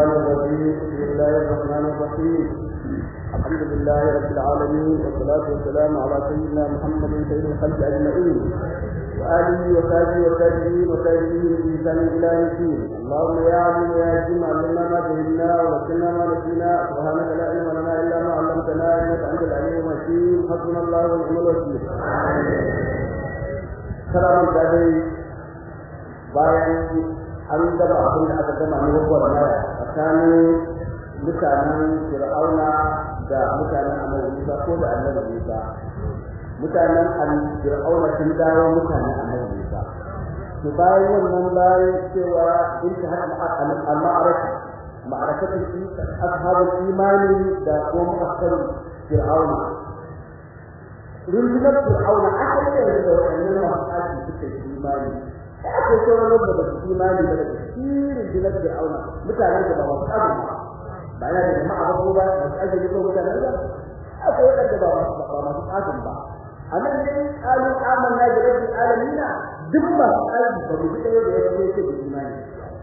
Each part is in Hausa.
الرجيم بسم الله الرحمن الرحيم الحمد لله رب العالمين والصلاة والسلام على سيدنا محمد سيد الخلق أجمعين وآله وصحبه وتابعين وتابعين بإحسان إلى يوم الدين اللهم يا عليم يا حكيم علمنا ما جهلنا وذكرنا ما نسينا سبحانك لا علم لنا إلا ما علمتنا إنك أنت العليم الحكيم حسبنا الله ونعم الوكيل سلام عليكم bayan an gaba abin da aka gama ne gwagwar maya tsakanin mutanen fir'auna da mutanen annabi Musa ko da annabi Musa mutanen fir'auna sun dawo mutanen annabi Musa to bayan wannan bayan cewa in ta hada al-ma'araka ma'arakatul ashabul imani da kuma mu'akkar fir'auna rundunar fir'auna aka yi da wannan masu suka yi imani da ake sauran wanda ba su imani ba da tasirin dinar fir'auna mutanen da ba masu abin ba ba yana da jama'a ba ko ba masu ajiyar ko mutanen da akwai waɗanda ba masu ba masu tsakin ba a nan dai ƙalin amanna da rabin alamina duk masu aiki ba mu ji ɗaya da ya ce ce da imani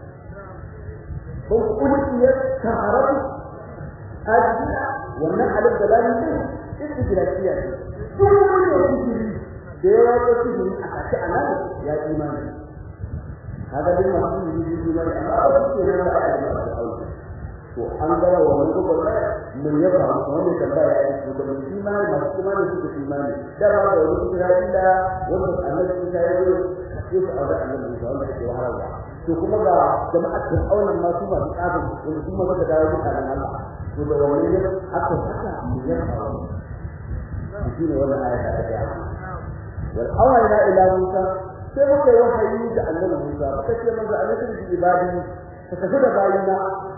kun kulkiyar taharatu ajiyar wannan alif da lamin din istijirafiya ne duk wani da sihiri da ya wato sihiri a kashi a nan ya imani kaga duk masu sihiri su imani amma ba su ke nan ba a yi masu aiki to an gaba wa wani gobe mun ya ba mu wani tambaya ya yi da mun imani masu imani su ke imani da ba da wani Isra'ila wanda annabi Isa ya yi sai su aure annabi Isa wanda ke wahala to kuma ga jama'ar Fir'auna ma su masu kafin wanda su ma suka dawo mutanen Allah to da wani ne aka saka mun ya ba mu shi ne wannan ayata ta ga wal awayna ila Musa sai muka yi wahayi da annabi Musa muka ce manzo annabi ibadi ka tafi da bayina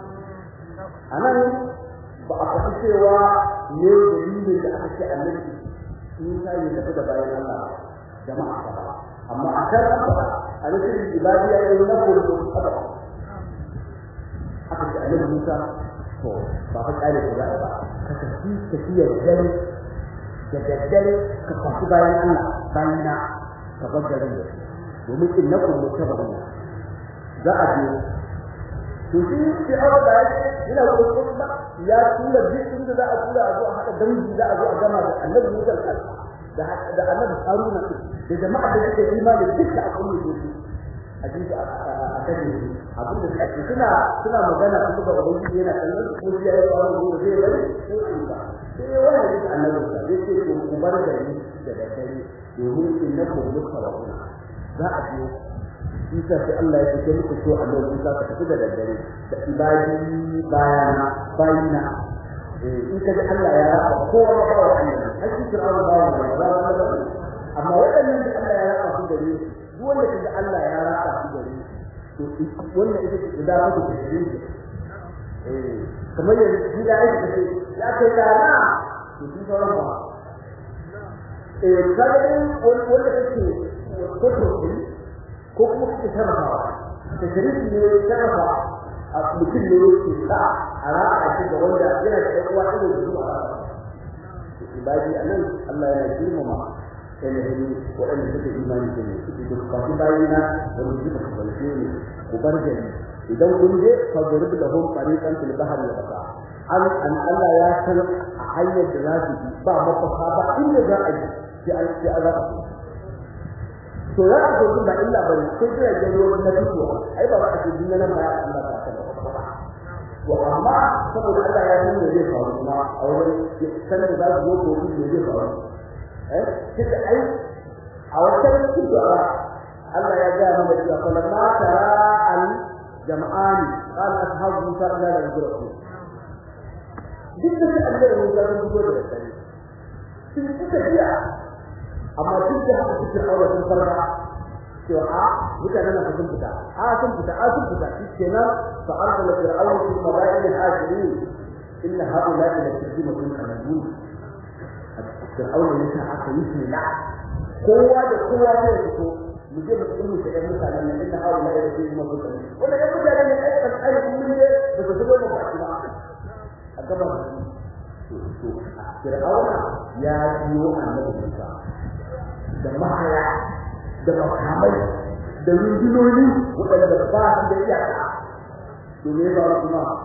anan ba a faɗi cewa ne dalilin da aka ce annabi Isa ya tafi da bayan Allah jama'a ba amma a kan ba a nufin ibadi ya yi na ko da aka aka ce annabi Musa to ba fa kare ko ba ka tafi tafiyar dare da daddare ka tafi bayan Allah bayan na ka bar garin da domin innakum mutabarun za a je to shi sai Allah da yake ina kokon ba ya tura dukkan da za a tura a zo a hada dangi za a zo a gama da Annabi Musa da da Annabi Haruna da jama'a da suke imani duka a kullu su a ji a kaje abin da suke suna suna magana su ga ubangiji yana kallon ko ya yi wani gobe zai bari ko in ba sai wani da Annabi sa zai ce ko ku bar da ni da daddare domin innakum mutawarun za a je Isa sai Allah ya fice muku so Allah Isa ka tafi da daddare da ibadi bayana bayina eh in ka ji Allah ya raba kowa ba wa Allah hakki Fir'aun ba wa Allah amma wadannan da Allah ya raba su gare su duk wanda kaga Allah ya raba su gare su to wannan ita ce da ku da shi eh kamar yadda shi da yake ce ya kai dana to shi sauran ba eh kaga wanda kake ko ko kuma kuke sarrafawa da sharifi ne sarrafa a mutum ne yake sa a ra'a shi ga wanda yana da ɗan uwa ɗaya da zuwa ibadi anan Allah yana girmama sai ne ni waɗanda suka imani da ne suke da kafin bayina da mu ji ka balce ne ku bar gari idan kun je fa gurbi da hum tariqan fil bahri wa qasa an an Allah ya san a hanyar da za su bi ba mafaka ba inda za a yi sai an sai an zaka to ya ka so ba illa bane sai da ga ruwa na fito ai ba ka ce dinna nan ba Allah ta san ba to amma saboda Allah ya san me zai faru kuma a wurin san da za su zo ko me zai faru eh kika ai a wannan cikin Allah ya ga mana cewa falamma tara al jama'ani qala ashabu musa la yajruhu duk da Allah ya musa sun fito da dare sun suka biya amma duk da haka cikin aure sun farka cewa a mutanen nan sun fita a sun fita a sun fita kenan fa arsala fir'aun fi madain al-hashirin inna haula'i la tujdimu kanabun fir'aun ne ta aka yi shi la kowa da kowa ne fito mu je mu kullu da ɗan mutanen nan inna haula'i la tujdimu kanabun wanda ya mutanen ne ai kan ai kun ne da su zo mu ba a gaba to fir'auna ya biyo annabi Musa da mahaya da makamai da rundunoni waɗanda ba su da iyaka domin ba kuma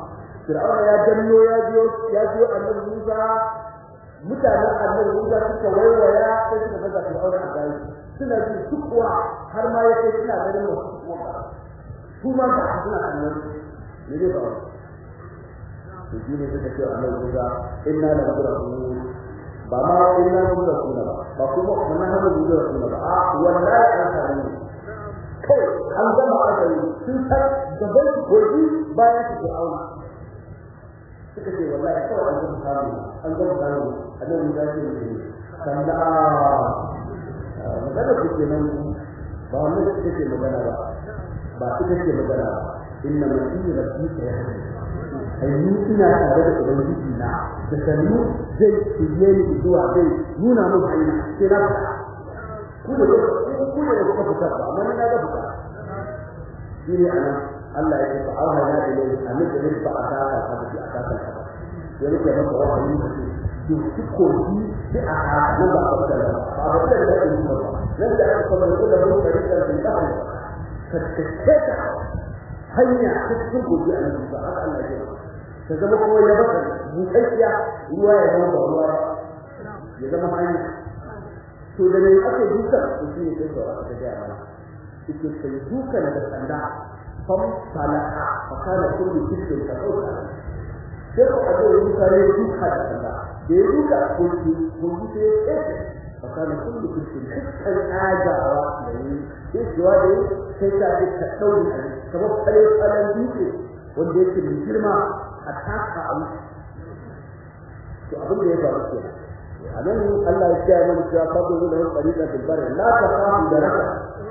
Fir'auna ya danno ya biyo ya biyo annabi Musa mutanen annabi Musa suka waiwaya sai suka ga Fir'auna a gari suna ji sukuwa har ma yake suna ganin wasu sukuwa su ma ba suna annabi ne dai ba to shi ne suka ce annabi Musa inna la mudrasun ba ma inna la mudrasun ba ba kuma wannan hadu mudrasun ba a wallahi an sani kai an gama aka yi sun san gaban goji bayan su Fir'auna suka ce wallahi kawai an gama samu an gama samu annabi ya ce ne sanda magana ku kenan ba wannan ita ce magana ba ba ita ce magana ba inna ma in rabbika ya ayyu ina tare da ubangiji na da sannu zai shirye ni zuwa zai nuna mun hanya sai na fita ku da ku da kuka fita ba amma na ga fita shi ne anan Allah ya ce fa auha ya ilayhi amin da rizqa ataka hadisi ataka ya rike maka wahayi da su koji da aka nan ba ka da ba ba da da ke ba nan da aka kuma da da mun kare da bin da ka ka hanya ta cikin gobe a nan ba haka Allah ya ta zama kuma ya baka bukaiya ruwa ya zama ba ruwa ya zama hanya to da ne ake duka to shi ne sai da aka ga mana ita sai duka da sanda fam salaka fa kana kullu shirkin ka dauka sai ko aje yin kare duka da sanda da ya duka kullu kullu sai ya fa kana kullu shirkin dukkan ajawa da yi sai kuwa da sai ta ji ta dauri a kamar kare tsalan duke wanda yake mai girma a taka a wuce to abin da ya faru ke a nan Allah ya kiyaye mana cewa fadu da wani tsarika bil bar la ta fahu da raka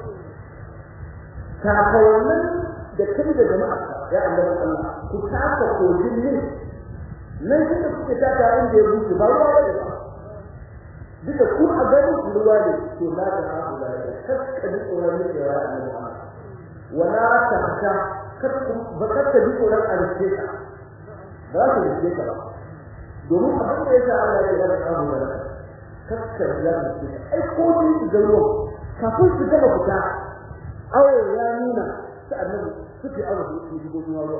ta kawannan da kai da jama'a ya Allah Allah ku taka kojin ne nan kika kuke taka inda ya buce ba ruwa bane ba duka ku a ganin ruwa ne to la ta fahu da raka kakka ji tsoron ne ya Allah wala ta ta kakka ba kakka ji tsoron alƙe ka ba su rike ka ba domin abin da yasa Allah ya bada abu da kakkar ya rike ka ai ko ni su ga ruwa kafin su gaba fita awo ya nuna ta annabi suke awo su su shigo ruwa ruwa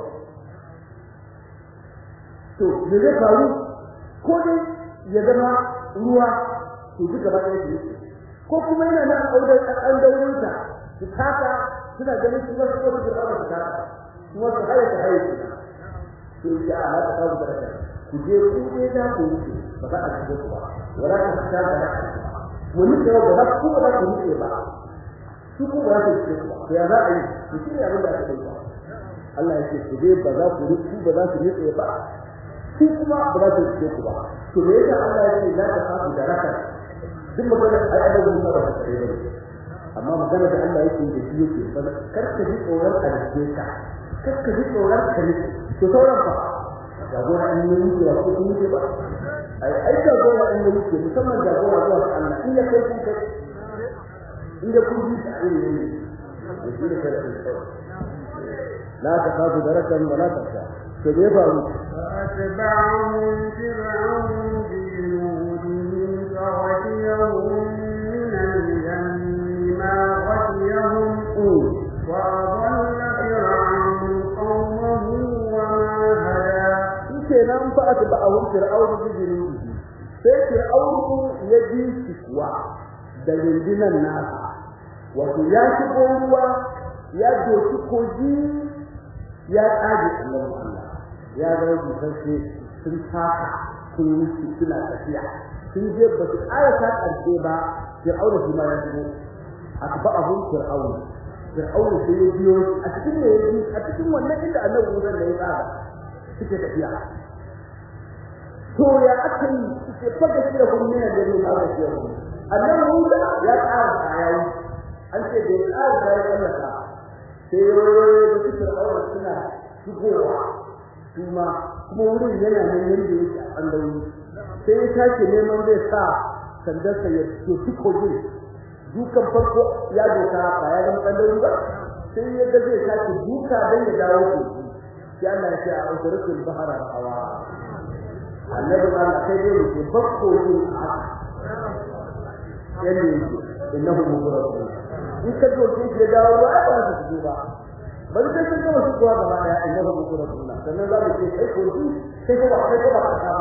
to me zai faru ko dai ya zama ruwa to duka ba ɗaya su ko kuma yana nan audar an daurinsa su taka suna ganin su ba su ko su aure su taka kuma su haye su haye su sai ya ala ta kawo baraka ku je ku ne da ku wuce ba za a shigo ku ba wala ta ta da haka wani da ba za ku ba ku wuce ba su ku ba su shigo ku ba ya za a yi ku shi abin da aka yi ba Allah ya ce ku je ba za ku rufu ba za ku wuce ba su kuma ba za su shigo ku ba to me yasa Allah ya ce la ta kawo baraka duk magana ai ai da musa ba ta kare ba amma magana da Allah yake da shi yake kar ka ji tsoron a ka kar ka ji tsoron ka ne to sauran fa jagora in yi wuce ko kun wuce ba ai ai jagora in yi wuce musamman jagora zuwa ga Allah in ya kai kun kai in da kun ji ta irin ne da shi ne kada ku la ta kafu darakan wa la tasha to me faru فأتبعهم فرعون بجنوده فغشيهم من اليم ما غشيهم وأضل فرعون قومه وما هدى kenan fa aka ba awun fir'aun bijiri sai fir'aun ya ji shi kuwa da rundunan nasa wato ya shigo ruwa ya doki koji ya tsage annabi Allah ya ga busashe sun taka sun wuce suna tafiya sun je ba su ƙara ta ƙarshe ba fir'aun shi ma ya shigo aka ba abun fir'aun fir'aun sai ya biyo a cikin ne a cikin wannan inda annabi Musa da ya tsara suke tafiya to ya aka yi suke fada shi da kuma yana da yin haka shi yau annan Musa ya tsara kayayi an ce da ya tsara kayayi Allah ka sai yoyoyo da suke aure suna shigowa kuma kuma wurin yana nan yanda yake a ɓangarori sai ya tashi neman zai sa sandarsa ya doki kogin dukan farko ya doka ba ya zama ɓangarori ba sai ya ga zai tashi duka don ya dawo kogi sai Allah ya ce a ukurukul bahara hawa annabi Allah sai dai mu bakko yin haka yalle innahu mubarak in ka zo ki da dawo ba ba su ji ba bari sai sun gama shigowa gaba daya in yaba muku da sunna sannan za mu ce kai ko ji sai ko ba kai ko ba ka ta ba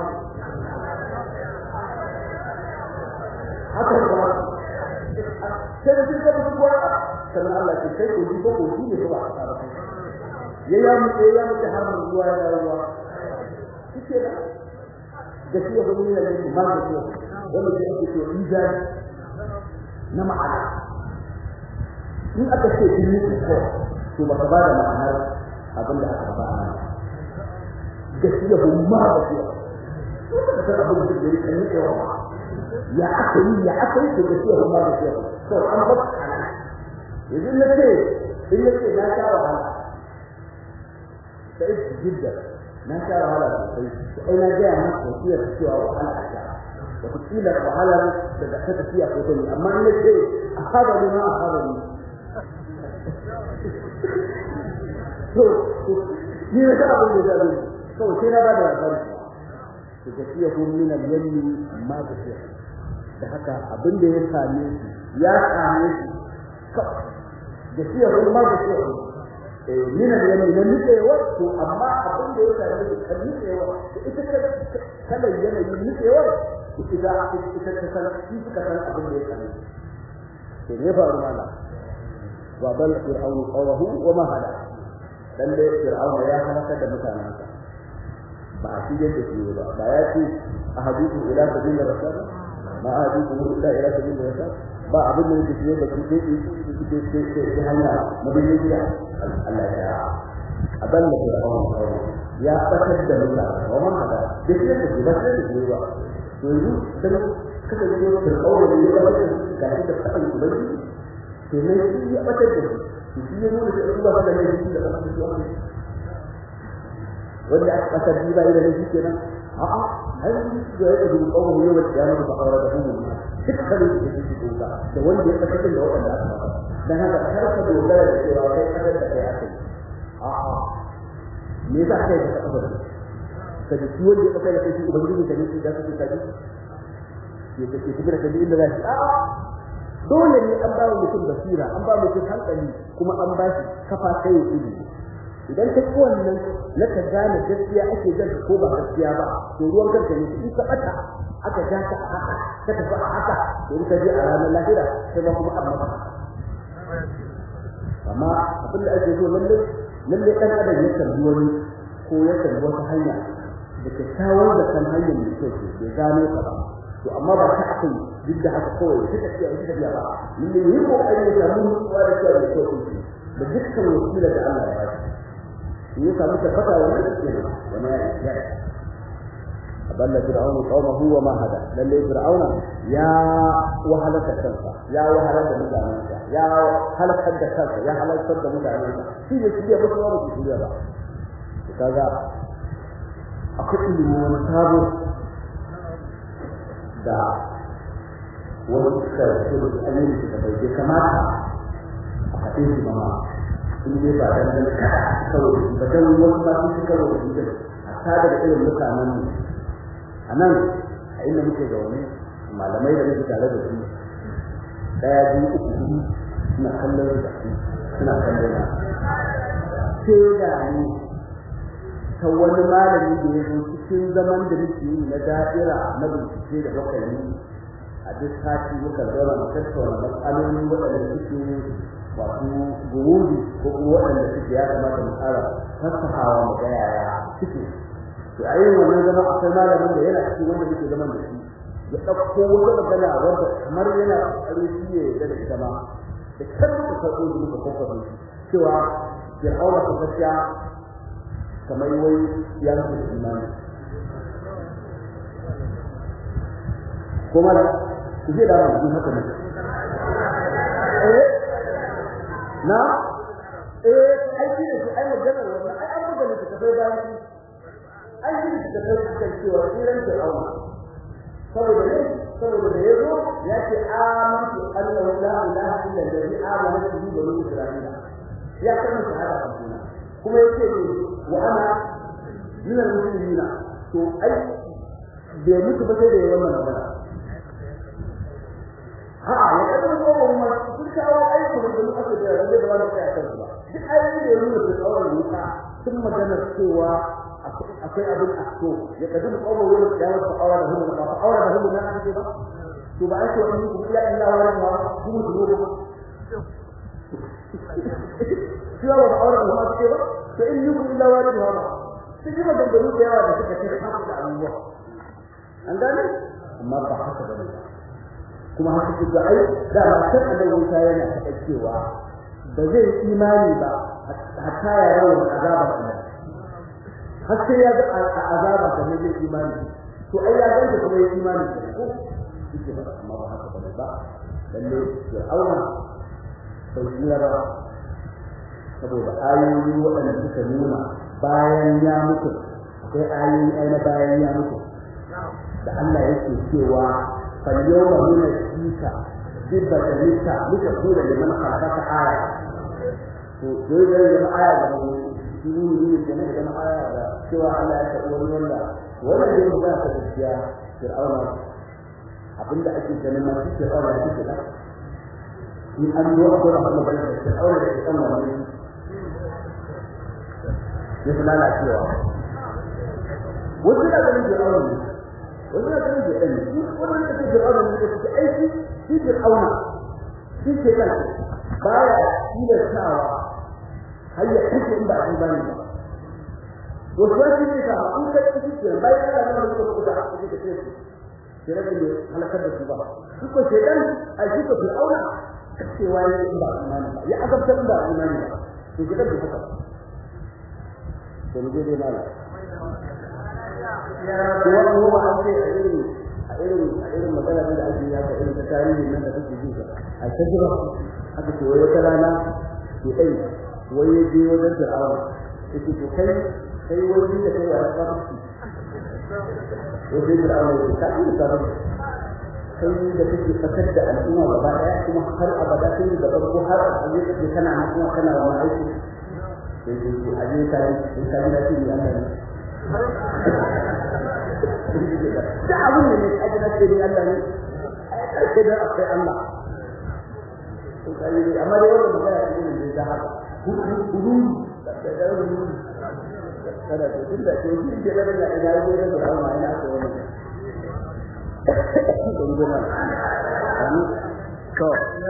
haka kuma sai da sun gama shigowa sannan Allah ce kai ko ji ko ko ji ne ko ba ka ta ba ya ya mu ya mu ta har mu zuwa ya dawo kike da gaskiya ba mun yi ma da shi wanda ke ake cewa izari na ma'ana in aka ce in yi ko to baka ba da ma'anar abin da aka ba a gaskiya ba ma ba ce to da abin da ke kan yi yawa ya aka yi ya aka yi to gaskiya ba ma ba ce to an ba yanzu na ce in na ce na sha wahala sai jidda na sha wahala sosai sai na ga maka wasiyar cewa wahala a sha wata kila wahala da ta tafiya ko ta ne amma in na ce a haɗa ne ma a haɗa ne to ni ne ka abin da ya zai to sai na bada labari to gaskiya ko min al-yammi ma gaskiya da haka abin da ya same shi ya same shi gaskiya ko ma gaskiya eh min al-yammi na nitsewa to amma abin da ya same shi kan nitsewa ita ta kala yanayin nitsewa ita ita ta san shi suka san abin da ya same shi to ne faru mallam وضل فرعون قومه وما هدى lalle fir'auna ya halaka da mutanensa ba a cikin da shi ba ba ya ce ahadithu ila sabil rasul ma ahadithu ila ila sabil rasul ba abin da yake da shi ke ke ke ke ke hanya madinin ya Allah ya aballa fir'auna ya fatar da mutane wa man hada da shi da shi ba sai da shi ba to yanzu sai kada ne fir'auna ne ya fatar da shi da fadin ubangiji kenan shi ya batar da shi shi ya nuna cewa Allah da ne shi da batar da shi wanda aka batar da bai da shi kenan a a har da ya dubi kawo ne wanda ya mutu aure da mu dukkan da shi shi da da wanda ya batar da wanda aka batar dan haka har ka dogara da cewa kai kadar da kai akai a a me yasa kai ka batar ka ji wanda ya batar da shi ubangiji ka ne shi da kake kaji ya kake kira ka inda zai a dole ne an ba mutum basira an ba mutum hankali kuma an ba shi kafa kai ilimi idan ka ci wannan na ka gane gaskiya ake jan ko ba gaskiya ba to ruwan kanka ne in ka bata aka ja ka a haka ka tafi a haka to in ka je a ranar lahira sai ba kuma an maka amma abin da ake so lalle lalle kan adam ya kalli wani ko ya kalli wata hanya da kyakkyawar da kan hanyar da kyau ce bai gano ka ba to amma ba ta aka yi duk da haka kawai ta tafiya ita tafiya ba ni ne yi kokari ya samu nutsuwa da kyau da kyau ce da dukkan wasila da Allah ya ba shi ya samu tabbata wannan ne wani ya ya aballa fir'aunu qaumahu wa ma hada lalle fir'auna ya wahalaka kansa ya wahalaka mutanensa ya halakar da kansa ya halakar da mutanensa shi ne shi ya mutu ba su shirya ba kaga akwai ilimi wani sabo da wani suka ce da ayyukan da bai kamata a faɗe shi ba ma in dai ba dan dan kada saboda ba dan wasu ba su suka rubuta shi a tada da irin mutanen mu anan a inda muke zaune malamai da muke tare da su daya biyu uku hudu suna kallon da su suna kallon na sai da ni ta wani malami da ya zo cikin zaman da muke yi na da'ira na bincike da muka yi a duk sati muka zauna mu tattauna matsaloli waɗanda suke wato gurudi ko kuma waɗanda suke ya kamata mu tsara fassahawa mu ga yaya suke to a yin wannan zama akwai malamin da yana cikin wanda muke zaman da shi ya ɗauko wata magana wanda kamar yana ƙoƙarin shi ya yarda da ita ma da kan muka karɓo da muka kwakwabe shi cewa fir'auna ta gaskiya kamar wai ya rufe imani kuma ku je da mu haka ne eh na eh ai shi ne ai magana wannan ai an buga ne ta kai bayan shi ai shi ne ta kai kan cewa iran da auna saboda ne saboda da yazo ya ce amantu annahu la ilaha illa allazi amana bihi bani isra'ila ya kana shahada kuma kuma yace ne wa ana min al-muslimin to ai bai mutu ba sai da wannan magana a'a ya kada ko kuma sun kawo aiki da duk aka da rage da wani kai kan ba duk ayoyi da ya nuna fir'auna wuta sun magana cewa akwai abin a so ya kadu da kawo wani da ya wata aure da hudu ba aure da hudu na ake ba to ba ake wani kuma ya illa wa ma kuma su ne ba shi ba ba aure da hudu ake ba to in yi kuma illa wa ma sun yi maganganu da yawa da suka ce haka da abubuwa an gane amma ba haka ba ne kuma haka ce ga ai da ba san annabi Musa yana ta cewa ba zai imani ba hatta ya rawu azabar Allah har sai ya ga azaba da ne zai imani to ai ya ganta kuma ya imani ko yake ba amma ba haka bane ba lalle fir'auna bai tsira ba saboda ayoyi waɗanda suka nuna bayan ya mutu akwai ayoyi ai na bayan ya mutu da Allah yake cewa fal yawma nunjika dibba dalika muka kula da man khalaqa aya to dai dai da aya da mu shi ne ne da na aya da cewa Allah ya taɓa wani wanda wannan da yake ta gaskiya fir'auna abinda ake ganin ma shi fir'auna ya ce da in an zo a gura kuma bayan da fir'auna da fir'auna ne ya fi lalacewa wasu na ganin fir'auna ne wasu na ganin fir'auna ne shi wannan da ke fir'auna ne da ke aiki shi fir'auna shi ke kan baya tilastawa har ya kashe in ba a yi bane ba wasu wasu ne ka an kai su ke bayan da nan da su da aka ce ce sai rabin ne halakar da su ba su ko shedan a shi ko fir'auna cewa ne in ba imani ba ya azabta in ba imani ba to gidan da haka to mu je dai mala ya wani kuma an ce a irin a irin a irin magana da ake ya ka irin ta tarihi nan da kake ji a tajira aka ce wai wata rana ke dai wai ya je wajen fir'auna yake to kai kai wani da kai a kafin wajen da Allah ya ta yi da kai da kake fakar da al'umma gaba daya kuma har abada kai da farko har a je kake kana na kuma kana wa aiki sai dai a je kai in ka da shi Allah ne da abun ne a jira sai dai Allah ne ai kai da akwai Allah to kai amma dai wannan magana ne da haka hudu da da kada to tunda to shi ke da da ina yi da da amma ina so wani don goma ani to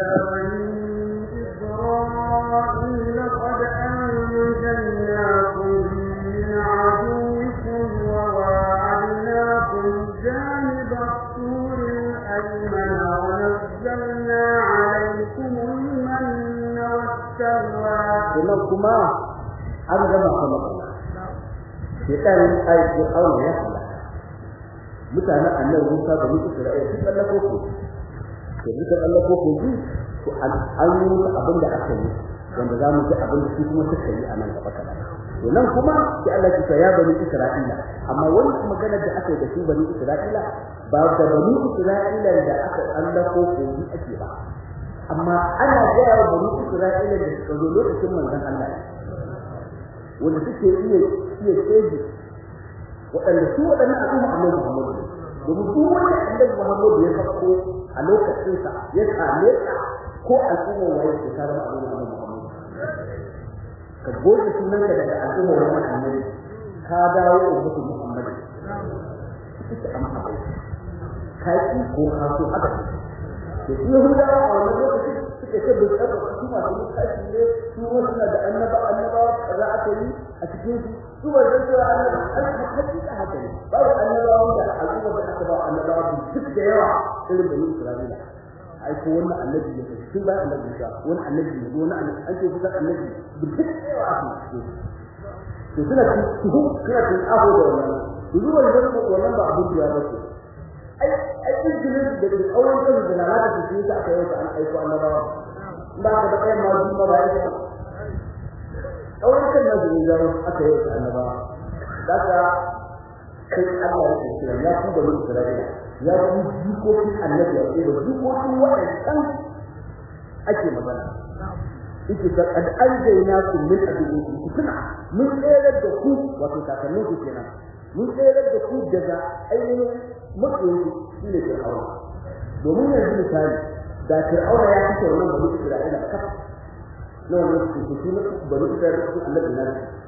إسرائيل قد أنجيناكم من عدوكم وواعدناكم جانب الطور الأيمن ونزلنا عليكم المن والسلوى. kuma an gama kuma shekan aiki aure ya halaka mutanen annabi Musa da Musa Isra'ila sun tsallako ko to duka tsallako ko ji to an yi musu abin da aka yi wanda za mu ji abin da su kuma suka yi a nan gaba kaɗan to nan kuma sai Allah ya ce ya bani Isra'ila amma wani maganar da aka yi da su bani Isra'ila ba da bani Isra'ila da aka tsallako ko ji ake ba amma ana gaya wa bani Isra'ila da suka zo lokacin manzon Allah wanda suke iya iya tseji waɗanda su waɗannan al'umma Annabi Muhammad domin duk wanda Annabi Muhammad ya sako a lokacin sa ya kame ka ko al'umma waye ke tare da al'umma Annabi Muhammad ka goge sunan ka daga al'umma wannan Annabi ka dawo ummatu Muhammad kike amma ka yi ko ka so haka da Yahudawa a wannan lokacin suka ce bai tsaka su masu mutaci ne su suna da annaba annaba kaza aka yi a cikin su su ba zai cewa annaba hakika haka ne babu annaba wanda al'umma da aka ba annaba duk da yawa irin bani Isra'ila ai ko wannan annabi ne tun ba annabi ka wani annabi ne wani annabi an ce kusa annabi duk da yawa aka ce to suna cikin suna cikin aho da wannan zuwa yanzu wannan ba abin da ya bace ai ai izinin da da auren kan da lalata su ce aka yi an aiko annabawa ba ka da kai ma su ba ya auren kan da da aka yi annabawa daga kai Allah ya ce ya ku da Isra'ila ya ku jikokin annabi ya ce da jikokin waɗannan ake magana yake da kad anjayna kum min adubikum kuna mun tsere da ku wato kakannin ku kenan mun tsere da ku daga ainihin makoyi shi ne fir'auna domin yanzu misali da fir'auna ya fito wannan bani isra'ila kaf na wannan su su ne bari ita da su Allah na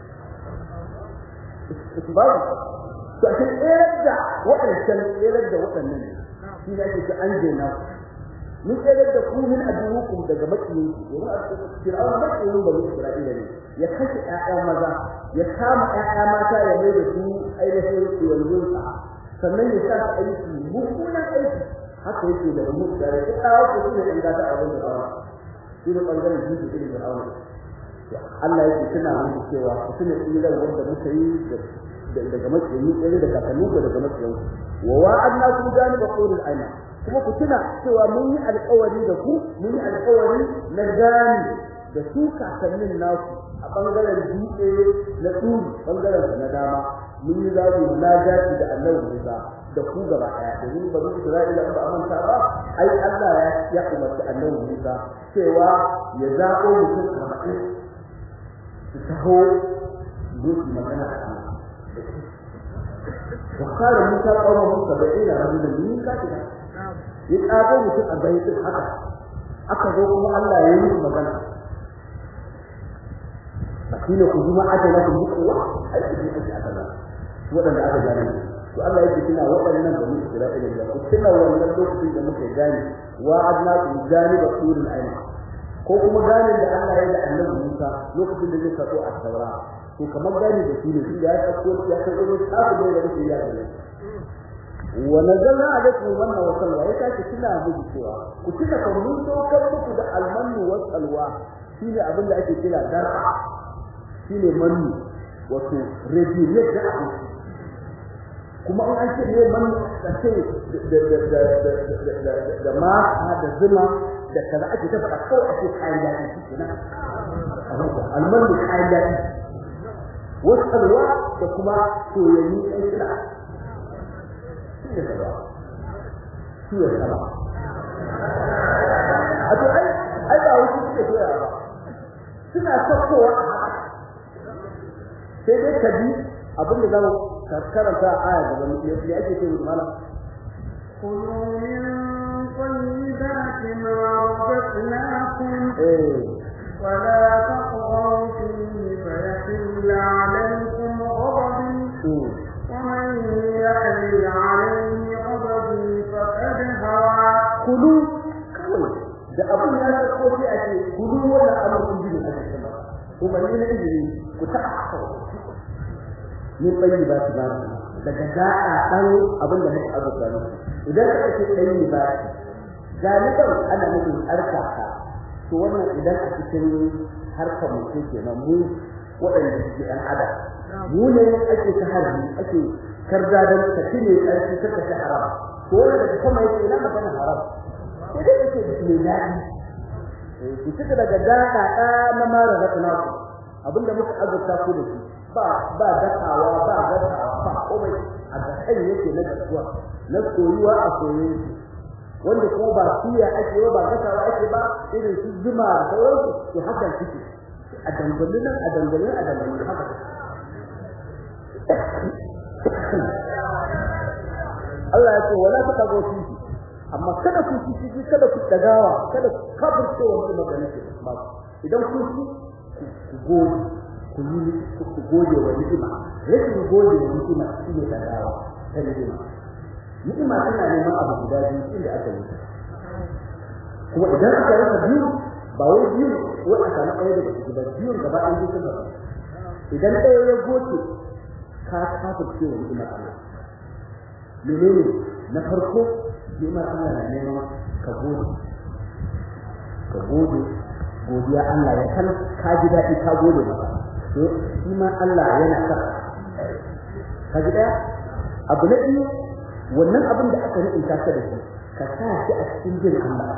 su ba to a cikin tsere da waɗancan tsere da waɗannan shi ne ake an jena mun tsere da ku min adurukum daga makiyin domin a cikin fir'aun makiyin bani isra'ila ne ya kashe ƴaƴa maza ya kama ƴaƴa mata ya mai da su ainihin yanzu sannan ya sa su aiki mummunan aiki haka yake da mu da ya kawo ku ne in ga ta abin da ba shi ne bangaren jiki irin da aure Allah yake tuna muku cewa ku tuna tsiran wanda muka yi daga makiyayi ɗaya da kakannin ku daga makiyayi wa wa'adna ku jani ba qulul aina kuma ku tuna cewa mun yi alƙawari da ku mun yi alƙawari na gani da su kakannin naku a bangaren dutse na turi bangaren na dama mun yi zamu munajati da Allah Musa da ku gaba daya domin ba mu Isra'ila ba a manta ba ai Allah ya ya umarci annabi Musa cewa ya zabo mutum 40 su taho zuci magana da Allah وقال موسى قومه سبعين رجلا من كاتبا يقابل mutum 40 din haka aka zo kuma Allah ya yi magana fakila ku kuma ajala ku kuwa ai ku ji ajala wadanda aka gane to Allah yake kina waɗannan da mu Isra'ila da ku tuna wannan lokacin da muka gane wa adna ku gane ba turul aina ko kuma gane da Allah ya da Annabi Musa lokacin da zai sako a Taura to kamar gane da shi ne shi ya sako ya sako ne tsabu da yake ya gane wa nazalna alaikum manna wa salwa ya kace kina muku cewa ku tuna kan mun dokar muku da almannu wa salwa shine abin da ake kira dar'a shine mannu wato rediyar da abu kuma in an ce ne man da ce da da da da da ma da zuma da kaza ake ta faɗa kawai ake kayan daɗi shi kenan almanu kayan daɗi wasalwa da kuma soyayyi ɗan kira shi ne gaba shi ne gaba a to ai ai ba wasu suke soya ba suna sakkowa a haka sai dai ka bi abin da zamu karanta aya gaba ne me ake ce mu mala كلوا من طيبات ما رزقناكم ولا تطغوا فيه فيحل عليكم غضبي ومن يحل عليه غضبي فقد هوى كلوا da abin ya ta ko sai ake gudu wannan abin kun ji ne ake cewa kuma ne ne izini ku ta ni bayi ba su ba daga da'a dan abin da muka azurta ne idan ka ce bayi ba galiban ana nufin harka ka to wannan idan a cikin harkar mutum kenan mu waɗanda suke ɗan adam mu ne ake ta harbi ake karda don ka cire ƙarfi ta kashe haram to wannan daga sama yake ina magana haram sai dai yake mai daɗi ku cika daga daɗa ɗa na mara zaɓina ku abinda muka azurta ku da shi ba ba dakawa ba dakawa ba komai a da kai yake na dasuwa na soyuwa a soyayya wanda kuma ba siya ake ba dakawa ake ba irin su zuma da sauransu to hakan suke a dangane nan a dangane a dangane haka Allah ya ce wala ta kago shi amma kada ku ci ci kada ku dagawa kada ku kafirce wa magana ce ba idan ku ci ku gode ku yi ku gode wa ni'ima rashin gode wa ni'ima shine dagawa ta ni'ima ni'ima tana neman abu guda biyu inda aka yi kuma idan aka rasa biyu ba wai biyu wai a samu ɗaya daga ciki ba biyun gaba ɗaya biyu suna idan ɗaya ya goce ka kafirce wa ni'imar Allah menene na farko ni'imar Allah na neman ka gode ka gode godiya Allah ya san ka ji daɗi ka gode masa to shi ma Allah yana sa ka ji daya abu na biyu wannan abin da aka riƙe ka da shi ka sa shi a cikin jin Allah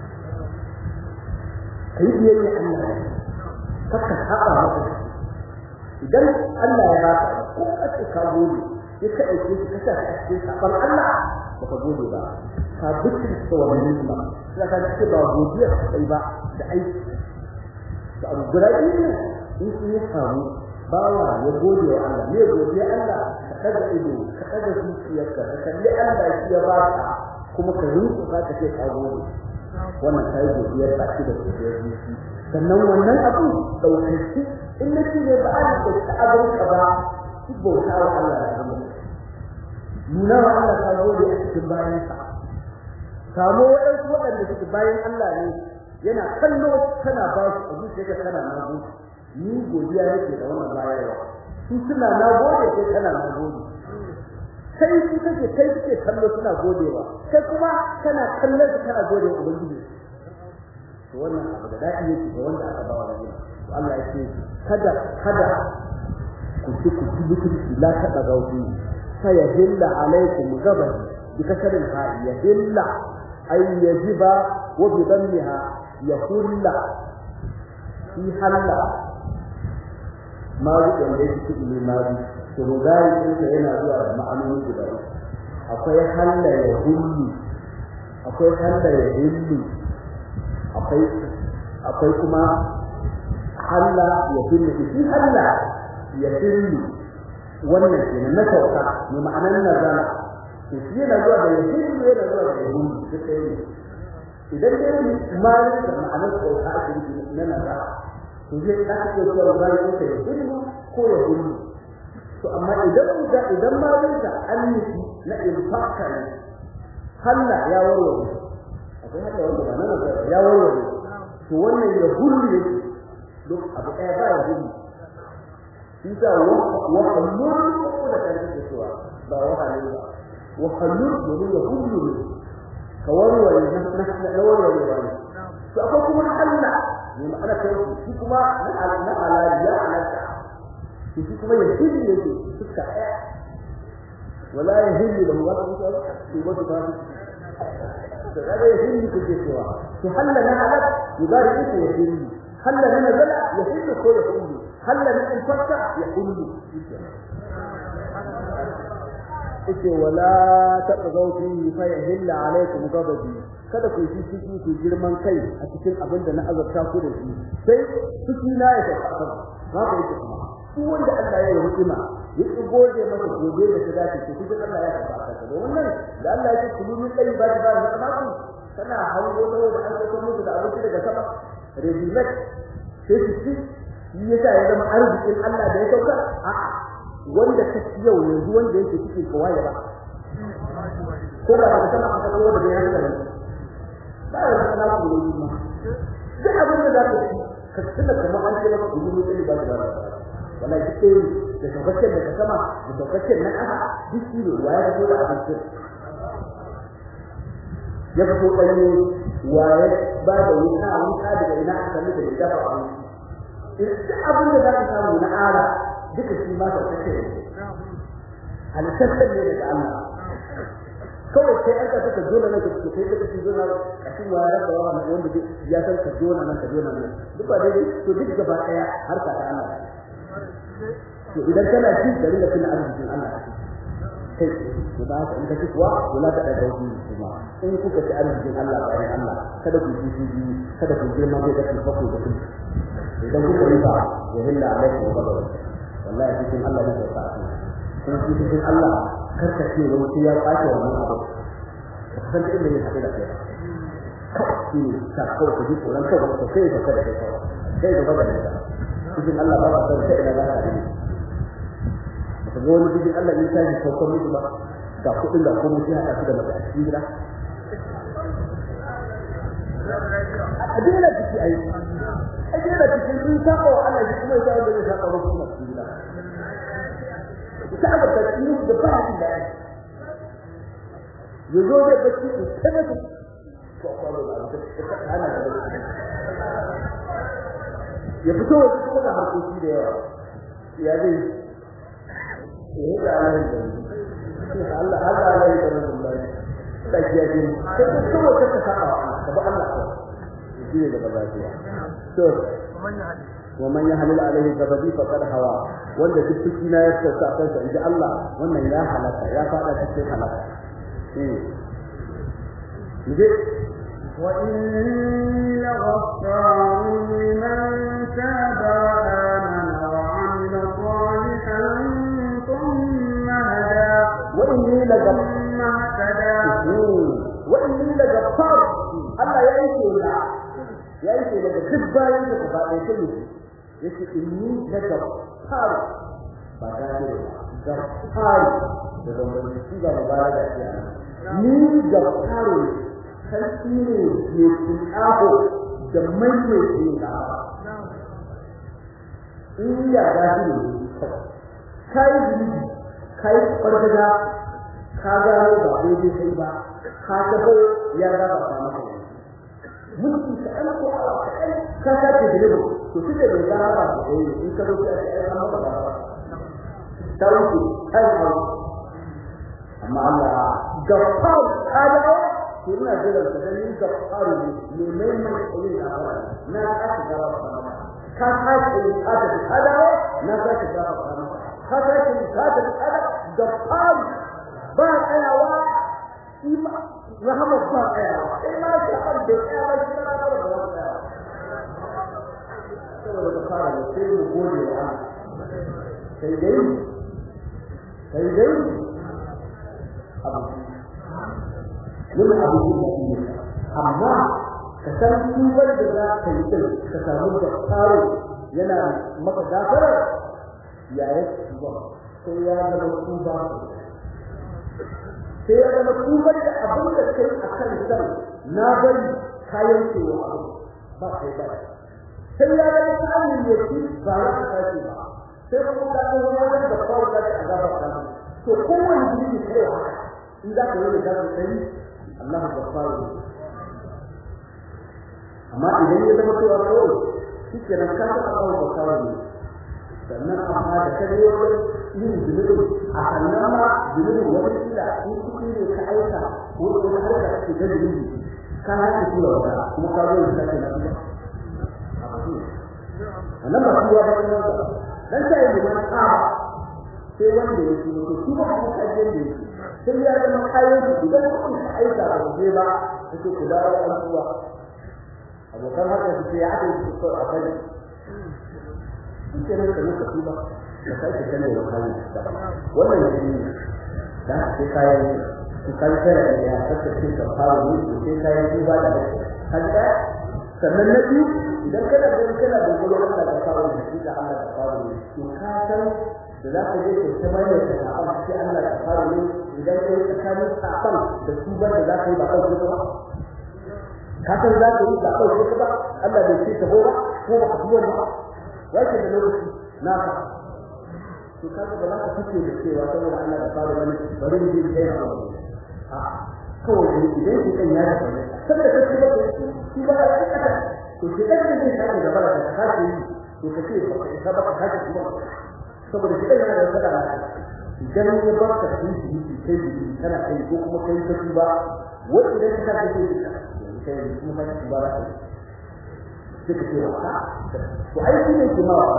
ka yi biyayya Allah ka ka saba masa idan Allah ya baka ko ka ce ka gode sai ka ɗauke shi ka sa shi a cikin saban Allah ba ka gode ba ka bikin ta wannan ba sai ka ce ba godiya kai ba da aiki da abu guda biyu ne in sun ya samu bawa ya gode wa Allah ne godiya Allah ka daga ido ka daga zuciyarka ka kalli Allah shi ya baka kuma ka rinka ka ce ka gode wannan kai godiyar ba shi da godiyar zuci sannan wannan abu ɗaukaki in na ce ne ba a da ta abin ka ba ki bauta wa Allah da abin nuna wa Allah ta gode a cikin bayansa samu waɗansu waɗanda suke bayan Allah ne yana kallo kana ba su a zuciya kana na gode ni godiya nake da wannan bayarwa su suna na gode sai kana na gode kai su kake kai suke kallo suna godewa kai kuma kana kallon su kana gode wa ubangiji to wannan abu da dadi yake ga wanda aka ba wa rayuwa to Allah ya ce kada kada ku ci ku ci mutunci la taɓa gauti fa yahilla alaikum gabani bi kasrin ha yahilla ay yajiba wa bi dammiha yahulla fi halla ma wanda yake cikin mali to rugari ɗinsa yana zuwa da ma'anoni guda uku akwai halla ya hullu akwai halla ya hillu akwai akwai kuma halla ya hillu shi halla ya hillu wannan kenan na sauka ne ma'anar nazala to shi yana zuwa da ya hillu yana zuwa da ya hullu duk ɗaya ne idan dai malin da ma'anar sauka ake nufi na nazala to zai ɗaka iya zuwa rugari ɗinsa ya hillu ko ya hullu to amma idan da idan ma wanda an yi na infaka ne halla ya warware akwai hada wanda ba nan ya warware to wannan ya hullu ne duk abu ɗaya ba ya hullu shi da wa hallul ko da kan take cewa ba wa halul ba wa hallul domin ya hullu ne ka warware na na warware ba ne to akwai kuma halla ne ma'ana kai shi kuma na ala ya alaka shi kuma ya hilli yake suka ɗaya wala ya hilli da mugaba ko shi ba su tafi da kada ya hilli ko ke cewa to halla na halak yubari ita ya hilli halla na nazala ya hilli ko ya hilli halla na infaka ya hilli ite wala taqaw fihi fa yahilla alaykum ghadabi kada ku yi ciki ku girman kai a cikin abin da na azabta ku da shi sai ciki na ya tafi ba ku yi kuma duk wanda Allah ya yi hikima ya ki gode masa gobe da ta dace to duk Allah ya tafi aka da wannan da Allah ya ce ku yi kai ba ba da kamatu kana hango da wanda an sako muku da abinci daga sama rejimet sai su ci shi yasa ya zama arzikin Allah da ya sauka a wanda ta ci yau yanzu wanda yake cikin kawai ba ko ba da sama aka kawo da ya haka ba ya sana ku yi ma duk abin da za ka ci ka tuna kamar an ce maka ku yi kai ba da ba wallahi duk ɗaya da saukakken daga sama da saukakken na ƙasa duk shi ne waye fito da abincin ya fito ɗanye waye ba da wuta wuta daga ina aka sami da dafa abinci duk abin da za ka samu na ara duka shi ma saukakken ne halittaccen ne daga Allah kawai sai an kasa ka jona nan ka kai ka ci jona kashin waya da yawa wanda ya san ka jona nan ka jona nan duk ba daidai to duk gaba ɗaya harka ta Allah to idan kana ci da rinka cin arzikin Allah kai to ba ka in ka ci kuwa wala ka da dauki kuma in kuka ci arzikin Allah bayan Allah kada ku ji ji kada ku girma kai da ku ku da ku idan kuka yi ba ya hilla alaikum wa badaw wallahi cikin Allah ne ka kuma cikin Allah karka ce wani sai ya kwace wannan abu ka san inda ne haɗe da kai kawai ne ka kawai ka ji tsoron kawai ka kai ka kada kai kawai kai da bada da cikin Allah ba ka san sai ina za ka yi ka ga wani cikin Allah ne sai ka kawo musu ba ga kuɗin da komai sai haɗa su da mata a cikin gida a dina ciki ai a dina ciki sun saba wa Allah shi kuma ya sa wanda zai saba wa kuma cikin gida ta ga cikin da ba shi da yazo da bacci in tabbata ko kwalo da ana da ya fito wasu kuma da harkoki da yawa ya zai ya da Allah da Allah Allah Allah ya da Allah da ya ji sai ko kuma ka saba ka ba Allah ko shi ne da bazaciya to wa man yahlil alaihi ghadabi faqad hawa wanda duk ciki na ya sauka kansa inji Allah wannan ya halaka ya fada cikin halaka eh وإني لغفار لمن تاب وآمن وعمل صالحا ثم هدى وإني لغفار ثم اهتدى وإني لغفار الله يا إيكي ya yi daga duk bayan da ba ɗaya ta yi yace inni na gafar ba gafir ba gafar da zamban shi ga mubaraga ce ni gafar sarki ne ke tsaho da mai ne ke da in ya gafir ne kai zunubi kai fargaga ka gano ba daidai sai ba ka taho ya raba ka maka mulki ka an ko ala ka ka ce dole to shi da bai gano ba sai in ka zo ka ai an maka ba tauki ai ko amma Allah gafar kada to ina jira ka dan ni gafar ne ne mai mai sai da ba na ka ka gaba ba ka ka ce ka da kada na ka ka gaba ba ka ka ce ka da kada gafar ba tsayawa ima rahama ba tsayawa in ma shi an da tsayawa shi na da ba tsayawa saboda ka fara da sai mu gode wa Allah sai dai sai dai abu yin abu ne amma ka san tubar da za ka yi din ka samu da tsaro yana maka gafarar yayin tuba sai ya zama tuba sai ya zama tubar da abin da kai a kan san na bari kayan cewa abu ba kai ba sai ya zama tsarin ya ci ba ya ka tashi ba sai kuma ka ga wani da kawai da ka azaba ka to kowanne jini kai haka in za ka yi da ka sai Allah ya fara amma idan ya zama cewa kawai shi ke nan ka ta kawo ba kawai ne sannan amma da kare wajen yin zunubin a sannan ma zunubin wani kila in kuɗi ne ka aika ko wani harka ce ta zunubi ka haka tura wata kuma ka zo yin sake na tuba wannan ba tuwa ba kuma ba dan sai da man tsaba sai wanda ya tuba to tuba ko ka je da yake sai ya zama kayan su idan kuɗi ka aika ba je ba sai ku dawo an tuwa abokan haka su ce ya aka yi su a bari kenan ka muka tuba da kai ka kane wa kai wannan shi da sai kayan su kai tare da ya saka shi ka fara ne sai kayan tuba da haka sannan na biyu idan kana da kana da gudu Allah da fara da shi da Allah da fara ne to ka san da za ka je ka mai da sahaban sai Allah da fara ne idan kai tsakanin sahaban da tuba da za ka yi ba kai ba ka san za ka yi ba kai ba Allah bai ce ta ba ko ba ka ba yake da lokaci naka to kaga ba za ka fice da cewa saboda Allah da fara wani bari mu je kai na a kawai idan ki kan ya da saboda kace ba ki ba ka kaka to ki kan ne sai ka gaba da ka ce to ka ce ba ka ba ka ce kuma saboda ki kan ya da sada idan ya ba ka shi shi kai shi kana kai ko kuma kai ka ba wai idan ka ka ce kai kuma ka ba ka suka ce wa to ai shi ne kuma wa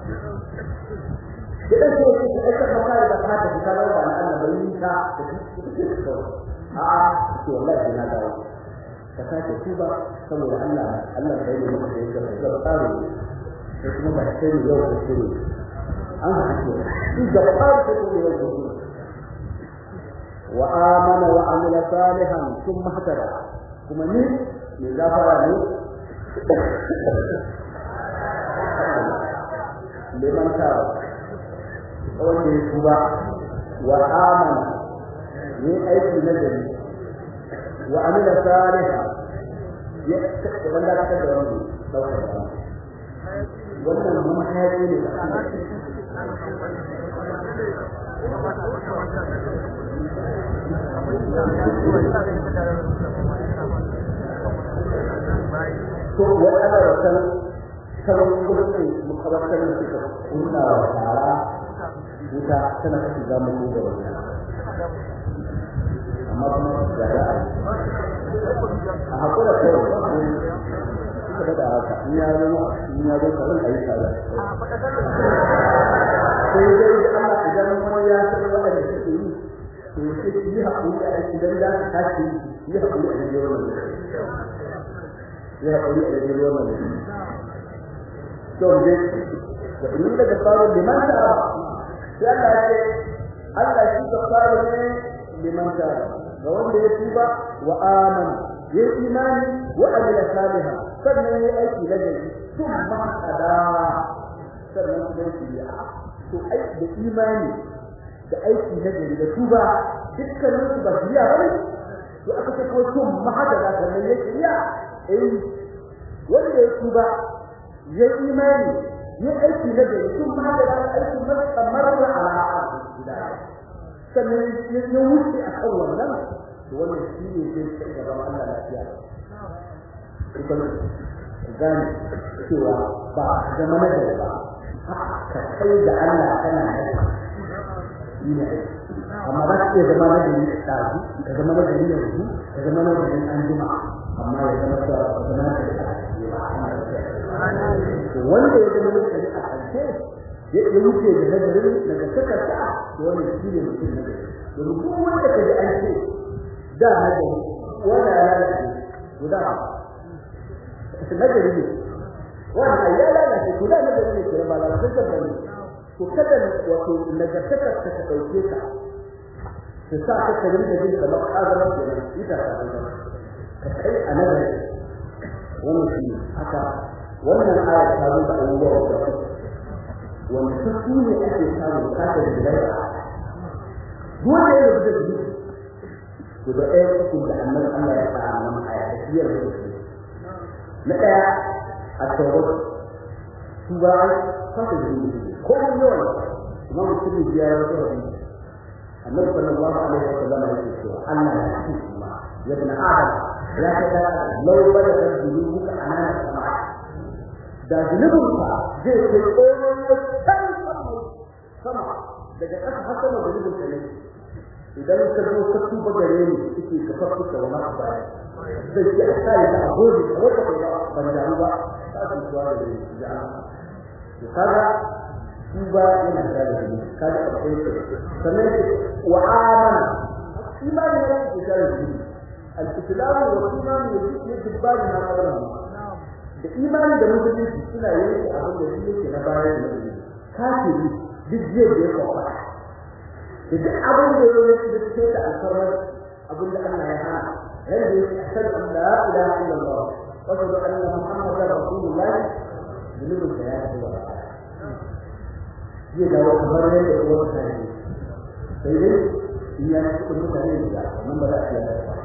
kidan so shi da aka fara da fata da kallon da Allah bai yi ta da shi to a a to wallahi na dawo ka sake tuba saboda Allah Allah bai yi maka da yake da tsaro sai kuma ba sai ne yau da shi an haƙi shi da tsaro sai ne yau da shi wa amana wa amila salihan thumma hadara kuma ni ne gafara ne liman tara wanda ya tuba wa amana ne aiki na gari wa amila saliha ya wanda aka da wani daukar da wannan mun hayaki ne to wa ana wasan sabon gurbin makabartar da suka kunna wa tara wuta tana kashi za mu ko da wannan amma kuma ga da a hakura kai suka da haka in ya zo in ya zo kawai ayi tare sai dai Allah idan wani ya san wanda suke yi to sai yi hakuri a idan da ka tashi yi hakuri a cikin wannan ya hakuri a cikin wannan to dai da in da faru liman ta sai Allah ya ce Allah shi ka faru ne liman ta ga wanda ya tuba wa amana ya imani wa amila salihan sannan ya aiki na gari sun mahada sannan kuma shiriya to aiki da imani da aiki na gari da tuba dukkanin su ba shiriya ba ne to aka ce ko sun mahada da sannan ya shiriya eh wanda ya tuba ya imani ya aiki na gari sun mahada da aiki kamar da ala'a sannan ya wuce a kan wannan to wannan shi ne zai kai gaban Allah lafiya kuma gane cewa ba zama na gari ba ka kai da Allah kana da shi ne amma ba ka iya zama na gari da tafi ka zama na gari yanzu ka zama na gari an jima amma ya zama da zama na gari a cikin ba wanda ya zama na gari a ƙarshe ya wuce da nagarin daga takarda to wannan shi ne mutum nagari domin duk wanda ka ji an ce da nagari wanda ya lalace guda nagari ne wanda ya lalace guda nagari ne ke ba lalace da bane to kada wato nagartakar ta dauke ka ta sa ka ka rinka jin kamar kazarar kenan ita ta ka kai a nagari wannan shi haka wannan ayat ta zo da abubuwa da wanda su ne ake samu kada da gidai dole ne da gudu to da ɗaya uku da annabi Allah ya fara nan a yafiyar da su na ɗaya a tawar su ba fata da gudu ko mun yawan kuma mutum biya ya wata hadisi annabi sallallahu alaihi wa sallam ya ce cewa Allah ya ce kuma ya bin adam ya ta da law bada da dunuka anana sama da zunubinka zai kai tsoron wancan sama daga ƙasa har sama da zunubinka ne idan ka zo ka tuba gare ni suke ka farfuka wa masu baya zai ce a kare ta a gobe a wata kai ba ban damu ba ta su tuwa da gare ni ji an to kaga tuba yana da gare kaga akwai sannan wa amana imani ne ke tare da ni al-islam wa imani ne ke dubbani na kallon da imani da musulunci suna yanke abin da yake na bayan da yake kafiri duk zai da yake kwa da duk abin da yake da take da alfarmar abin da Allah ya hana yanda yake ashhadu an la ilaha illallah wa ashhadu anna muhammadar rasulullah zulubin da ya ce wa zai dawo kamar yadda ya wata ne sai dai in ya ci mutane da nan ba za a iya ba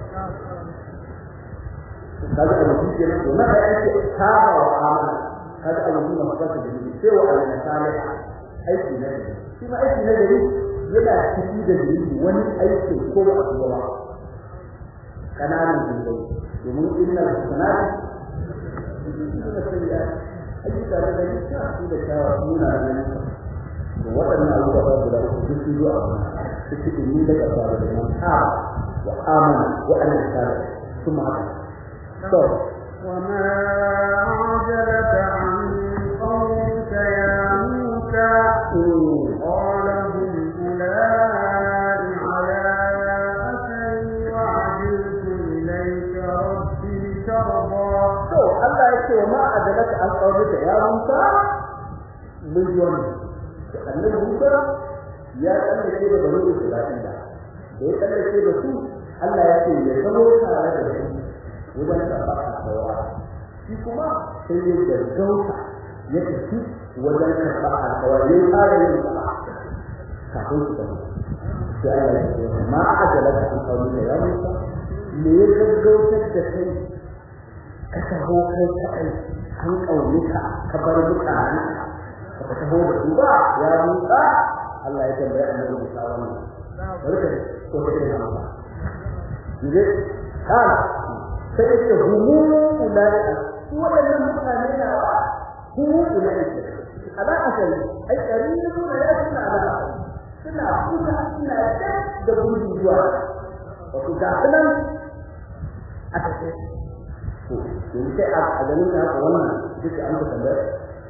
kaga a mutum ke nan na da yake saba wa amana kaga a mutum ma fata da ni sai wa alana salih aiki na gari shi ma aiki na gari yana ciki da ni wani aiki ko ba a ba kananan zubai domin inna sanati suna sayya ayyuka da gari ta su da shawa suna da ni da waɗannan abubuwa guda uku duk su zuwa su cikin ni daga fara da nan ha wa amana wa alana salih kuma haka وما أعجلك عن قومك يا موسى قال هم أولئك على أثري وعجلت إليك ربي ترضى Allah ya ce ma adalaka an qaulika ya Musa mun yi wannan annabi Musa ya tsallake da bani Isra'ila da ya tsallake da su Allah ya ce ya zama tare da su wajen karɓar alƙawara shi kuma sai ya gaggauta ya tafi wajen karɓar alƙawara ya fara yin sa kafin su tafi sai Allah ya ce ma ajala ka an kawo da ya musa me ya gaggautar da kai ka taho kai kaɗai an ƙaunika ka bar mutane ka taho da su ba ya musa Allah ya tambaya annabi Musa wannan barka ko kake da Allah Jide, kana sai ce humu ulaika su wadannan mutane na humu ulaika ala asali ai karibu da ya suna ala suna kuka suna da gudu zuwa wato ga nan a take to yanzu sai a ganin ka haka wannan duk an ka tambaya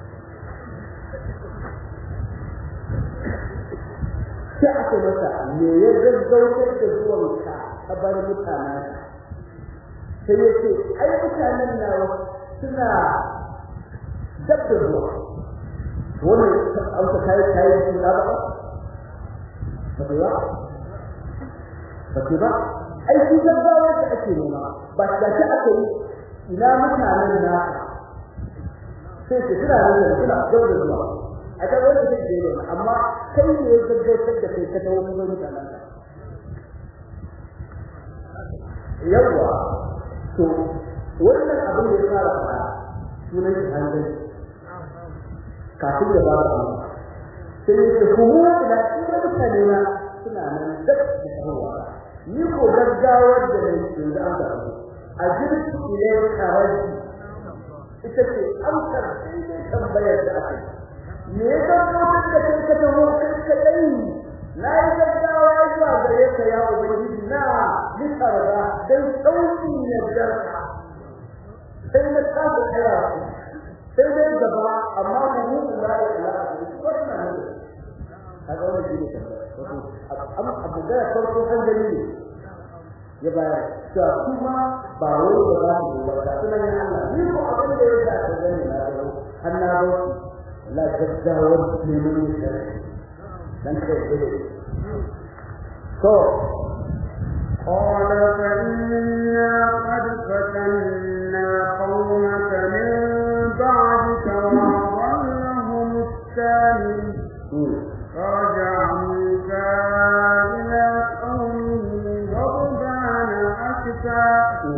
sai aka masa me ya gaggautar da zuwanka ka bar mutanen sai ya ce ai mutanen nawa suna dab da zuwa wannan amsa kai kai su da ba ba ba ba ba ai shi gaggawa da ake nema ba da shi aka yi ina mutanen na sai ce suna nan suna daura zuwa a ta wani zai je ne amma kai ne ya gaggautar da kai ka tawo kuma mutanen ka yawa to wannan abin da ya fara fara sunan shi hankali kafin da ba su sai ya ce kuma ina ina mutane na suna nan da tawowa ni ko gaggawar da ne yanzu an samu a jirgi ilai karaji ita ce amsar daidai tambayar da aka yi me ya tabbatar da kai ka taho kai kadai na yi gaggawa zuwa gare ka ya ubangiji na litarda dan sauki ya jarka sai na kasa kira sai dai gaba amma mu mu la ilaha illa wannan ne kaga wannan shi ne tambaya abu da farko an gani ne ya bayar cewa kuma ba wai da za mu ba da sunan Allah ni ko abin da ya sa ka gani na da har na ba la gaggawar neman shari'a dan kai dole to قال فإنا قد فتنا قومك من بعدك وأضلهم السامري فرجع موسى إلى قومه غضبان أسفا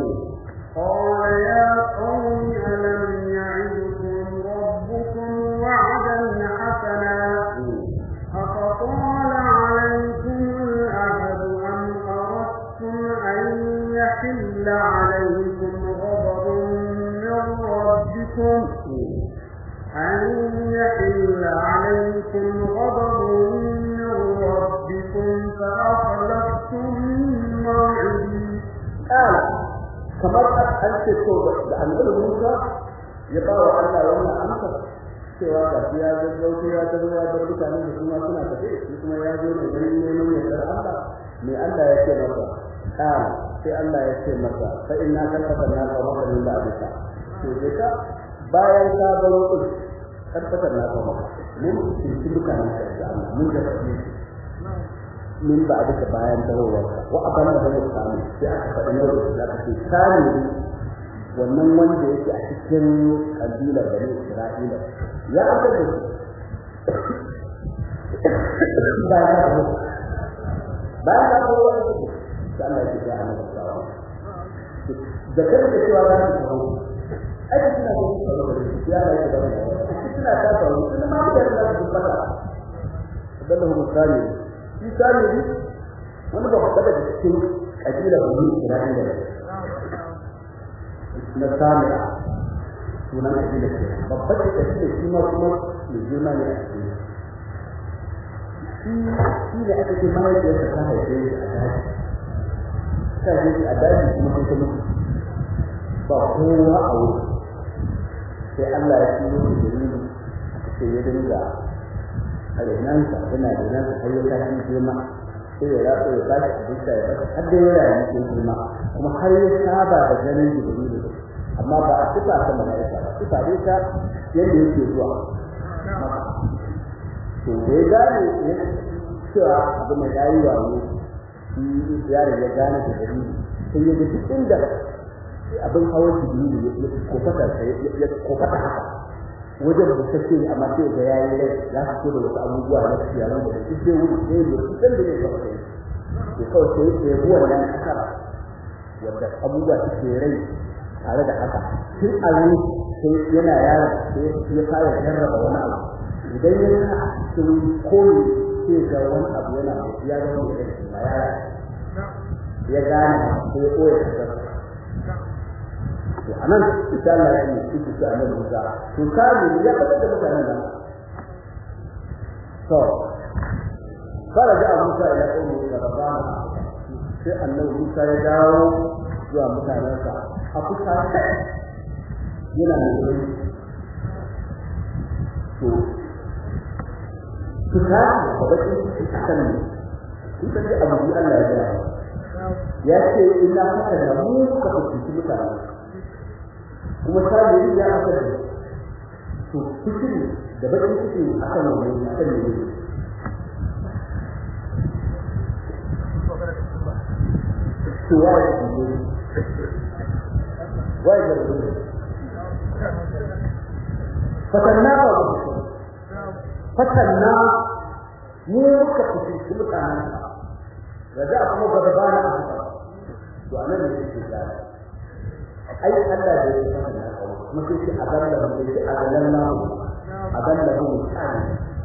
قال يا قوم ألم يعدكم ربكم وعدا حسنا أفطال عليكم الأهد أم أردتم أن يحل عليكم غضب من ربكم أن يحل عليكم غضب من ربكم فأخلفتم موعدي قال kamar an ce to da annabi Musa ya ba wa Allah wannan amsa cewa ga ya gaggauta ya tazo ya bar mutane da kuma suna tafe shi kuma ya zo ne dan neman yardar Allah me Allah ya ce masa qala sai Allah ya ce masa fa inna kafatanna qawmaka min ba'dika to dai ka bayan ka baro din kafatanna qawmaka mun cikin dukkan da Allah mun da fadi min ba duka bayan tawowarka wa abana da ya samu sai aka faɗi na da za ka ce sani wannan wanda yake a cikin kabilar bani Isra'ila ya aka da bayan ka tawo bayan ka tawo wani ne sai Allah ya ga annabi sallallahu da kai da cewa za ka tawo ai kina da tsaro da ya Allah ya ga kina ta tawo kuma ma da Allah ya fata dallahu musali shi samiri wani ba faɗa daga cikin ƙabila bani Isra'ila na samira sunan ƙabila ce babbar da ƙabila shi ma kuma mai girma ne a cikin shi shi da aka ce mahaifiyarsa ta haife shi a daji ta haife shi a daji kuma sai ta mutu ba kowa a wuri sai Allah ya turo shi da ni aka ce ya dinga a renansa yana renansa har ya tashi girma sai ya ratsa ya bashi abinci ya bashi har da ya rayu ke girma kuma har ya saba da ganin jibrilu amma ba a sifa ta mala'ika ba sifa dai ta yadda yake zuwa to da ya gane ya cewa abu mai yayi wayo shi yaron ya gane da jibrilu sai ya ga duk inda abin hawan jibrilu ya kofata ya kofata haka wajen da take amma sai ga yayi rai za ka da wasu abubuwa na ciyawa da duk sai wuri sai ne kusan da ne ba kai to kawai sai ya yi wannan kasara wanda abubuwa suke rai tare da haka tun a ran sai yana yara sai ya fara jarraba wani abu idan ya sa a cikin koyi sai ga wani abu yana ya ga wani da shi yara ya gane sai ya koya kasara to anan insha Allah ya yi shi shi annabi Musa to kamu ya fada da mutanen nan to faraja Musa ila qawmi rabana sai annabi Musa ya dawo zuwa mutanen sa a kusa yana da to kusa da bakin shi kan ne ita ce abu Allah ya ga ya ce ina haka da mu ka fuskanci mutanen kuma sabiri ya aka da to cikin da bakin cikin akan wannan akan ne to ya yi ne wai da ne fatanna ba ku fatanna mu muka fice mutanen raja kuma gaba ba na asuba to anan ne yake da ai Allah da yake fatanna kuma sai shi azalla da yake azallan na azalla mu tsani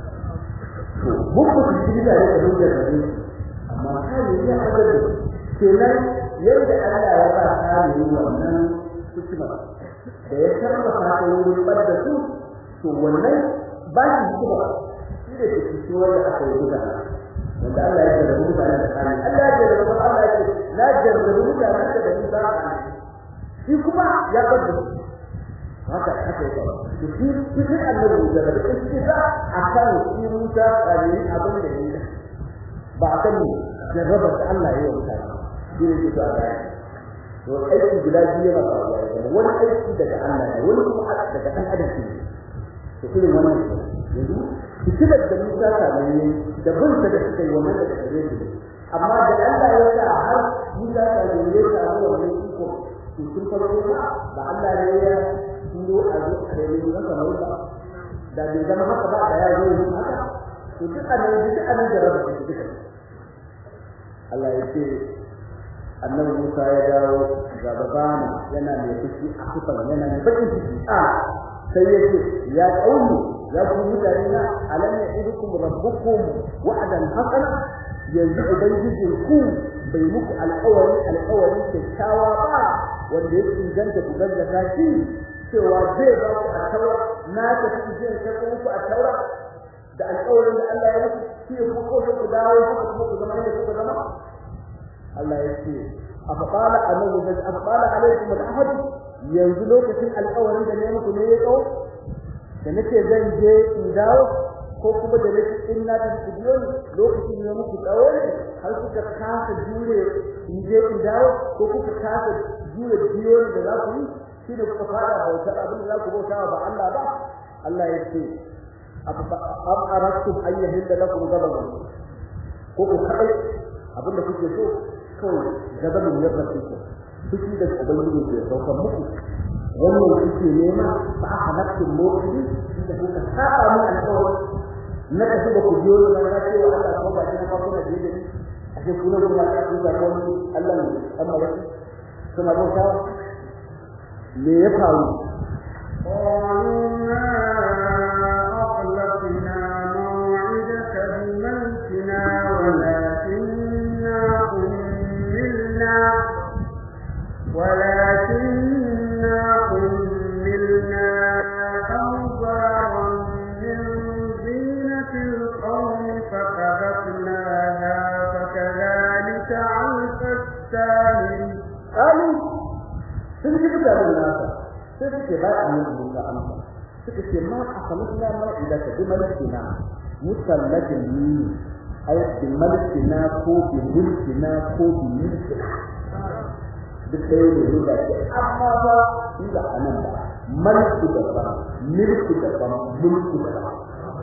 to muku fice da yake da yake amma kai ya azalla kenan yadda Allah ya ba kare wannan hikima da ya sarrafa ta wurin bada su to wannan ba shi hikima shi da ke cikin wanda aka yi guda wanda Allah ya jarrabu mutane da kare Allah ya jarrabu Allah ya ce na jarrabu mutane da da ni ba ka shi kuma ya bada su haka haka ya faru to shi cikin annabi da da shi da akan shi Musa kare abin da yake ba a kan jarrabar da Allah ya yi wa mutane shi ne ke a gaya to aiki guda biyu yana faruwa da wani aiki daga Allah ne wani kuma daga ɗan adam ne to irin wannan yanzu fitilar da Musa ta ne da bin ta da suka yi wannan da gare shi amma da Allah ya sa har Musa ta ne ya samu wannan iko to sun farko ba Allah ne ya turo a zo a yi masa mauta da bai zama haka ba da ya zo haka to duk annabi duk annabi da rabu duka Allah ya ce annabi Musa ya dawo ga babana yana mai fushi a kufan yana mai bakin ciki a sai ya ce ya kauni ya ku mutane na alam ya idukum rabbukum wa'dan haqqan yanzu ubangijin ku bai muku alƙawari alƙawari kyakkyawa ba wanda ya inganta ku gaggata shi cewa zai ba ku a taura na tafi zai sako muku a taura da alƙawarin da Allah ya muku shi ku ko ku dawo ku ku zama yadda kuka zama Allah ya ce afqala annahu zai afqala alaikum al-ahad yanzu lokacin alƙawarin da ne muku ne ya kawo da nake zan je in dawo ko kuma da nake in na tafi biyo ne lokacin ne muku tsawo ne har kuka kasa jure in je in dawo ko kuka kasa jure biyo da za ku yi shi da kuka fara bauta abin da za ku bauta ba Allah ba Allah ya ce ab arastum ayyuhil lakum gababan ko ku kai abin da kuke so kawai gabanin ya rasu ku fushi da ubangiji ke saukar muku wannan kuke nema ba a halattun motsi da kuka saba mu alƙawari na tafi da ku biyo da na ce wa Allah ko ba shi na farko da je da a ce kuna kuma ta ku ga wani Allah ne amma ba suna bauta me ya faru أخلقنا موعدك بملكنا ولكننا حملنا ولكننا حملنا أوزارا من زينة القوم فقذفناها فكذلك علف السامري قالوا sun ji mutanen nasa sai suke ba a yin musa amsa suka ce ma a kamasna ma idan ka bi malikina musallatin ni ai bi malikina ko bi mulkina ko bi mulkina duk ɗaya ne ne da ke amma ba shi da anan ba mulki da ba mulki da ba mulki da ba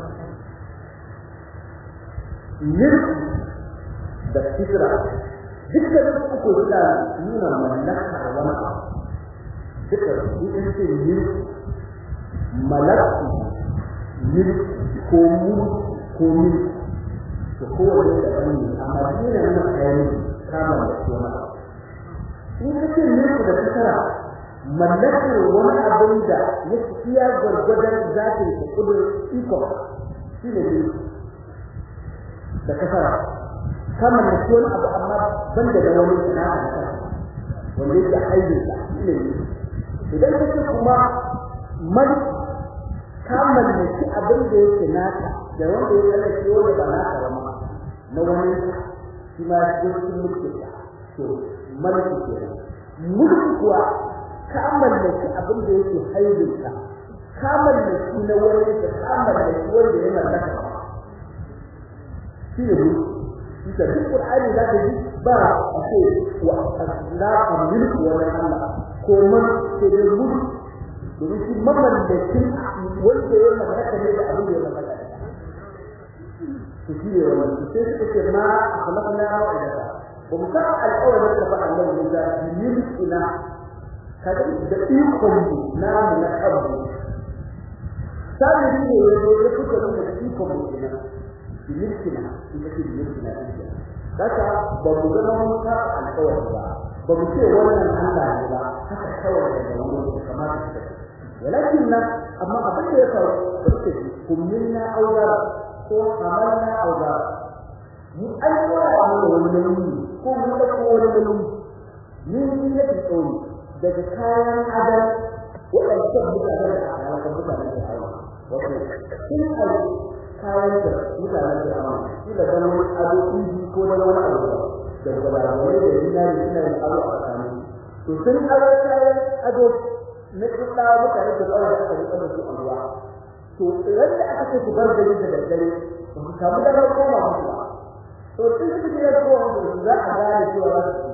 mulki da fitra dukkan uku suna nuna mallakar wani abu duka in ce mulki malaki mulki ko mulki ko mulki to kowane da wani amma dina nuna kayan kama da wani abu in ka ce mulki da fitra mallakar wani abin da ya iya gwargwadon zafin da kudin iko shi ne mulki da kasara kama da wani abu amma ban da wani sana'a da kasa wanda yake haidin sa shi ne idan kake kuma mali ka mallaki abin da yake naka da wanda ya mallaki wanda ba naka ba na wani shi ma shi cikin mulki ka to mulki ke mulki kuwa ka mallaki abin da yake haidin ka ka mallaki na wani ka ka mallaki wanda ya mallaka shi ne mulki da duk Qur'ani da ka ji ba a ce wa asla mulki wa Allah ko man ke da mulki domin shi mamallakin wanda ya mallaka ne da abin da ya mallaka to shi ne wannan sai suka ce ma akhlaqna wa idza wa musa al-awwal da fa Allah ne da mulkina kaga da ikon na mu na abu sai ne ya zo ya kuka nuna ikon mu kenan milkina ita ce milkina ita kaka ba mu zama mun ka alƙawari ba ba mu ce wannan Allah ne ba haka kawai da wani kamar ta walakin na amma abin da ya faru barke kullina auzara ko amalna auzara mu alƙawara mu wani nauyi ko mu da ko wani nauyi ni ni ne ke tsoro daga kayan adam waɗannan mutane da alaƙar mutane da hawa wato sun kayan da mutanen da amma kila dan wani ado inji ko dan wani abu da gwalagwalai da dinari suna yin ado a tsakanin to sun ado kayan ado na kuɗa mutane da tsawon da aka rika da su a ruwa to idan da aka ce su bar gari da daddare ba ku samu damar koma musu ba to sun su ne ko wanda za a gane cewa za su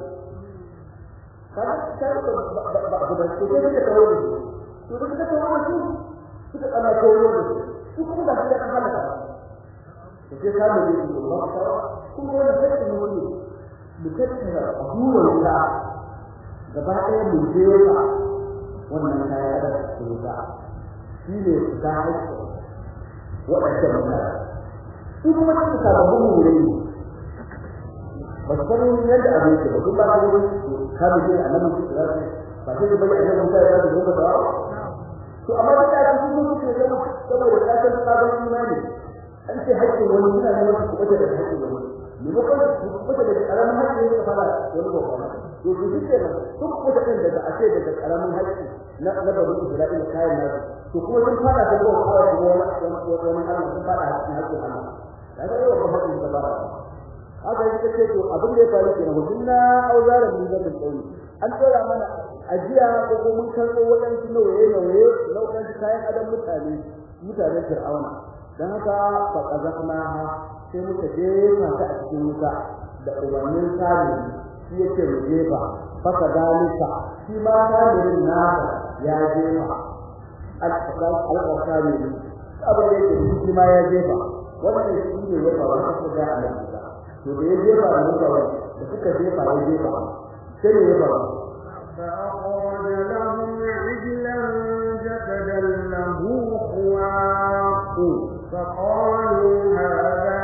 kaga sai ba ba ba ba ko sai da kawo da su to da kawo da su suka kana kawo da su su kuma ba su da halaka da ke samu ne su ba ta kuma wani sai mu ne mu tattara abuwan ka gaba ɗaya mu je ka wannan kaya da su ka shi ne su ta haƙƙo waɗannan mutane su kuma su samu mu ne ba su san yadda abin ke ba kuma ba su ka bi ne annabi su da ba sai bai annabi Musa ya zo da ba to amma da ta cikin mutum ne saboda ka san sabon imani an ce haƙƙin wani suna ne wasu kuma da haƙƙin wani maimakon su kuma da ƙaramin haƙƙi ne ka fara wani babba to su ji kenan sun kuma da daga ashe daga ƙaramin haƙƙi na na babu Isra'ila kayan nasu to kuma sun fara da ruwa kawai kuma wani wani Allah sun fara haƙƙin haƙƙin Allah kaga yau ba haƙƙin ka fara haka yake ce to abin da ya faru kenan hudunna auzaran min zabin tsauni an tsora mana ajiya ko ko mun karɓo waɗansu nauye nauye na waɗansu kayan adam mutane mutanen fir'auna dan haka fa qazafna sai muka jefa ta a cikin wuta da umarnin sami shi yake mu jefa fa kadalika shi ma samirin nasa ya jefa al-qadal al-qasami abin da yake shi ma ya jefa wannan shi ne ya faru haka ga Allah to da ya jefa da mutane da suka jefa ya jefa sai ne ya faru فأخرج لهم عجلا جسدا له خوار فقالوا هذا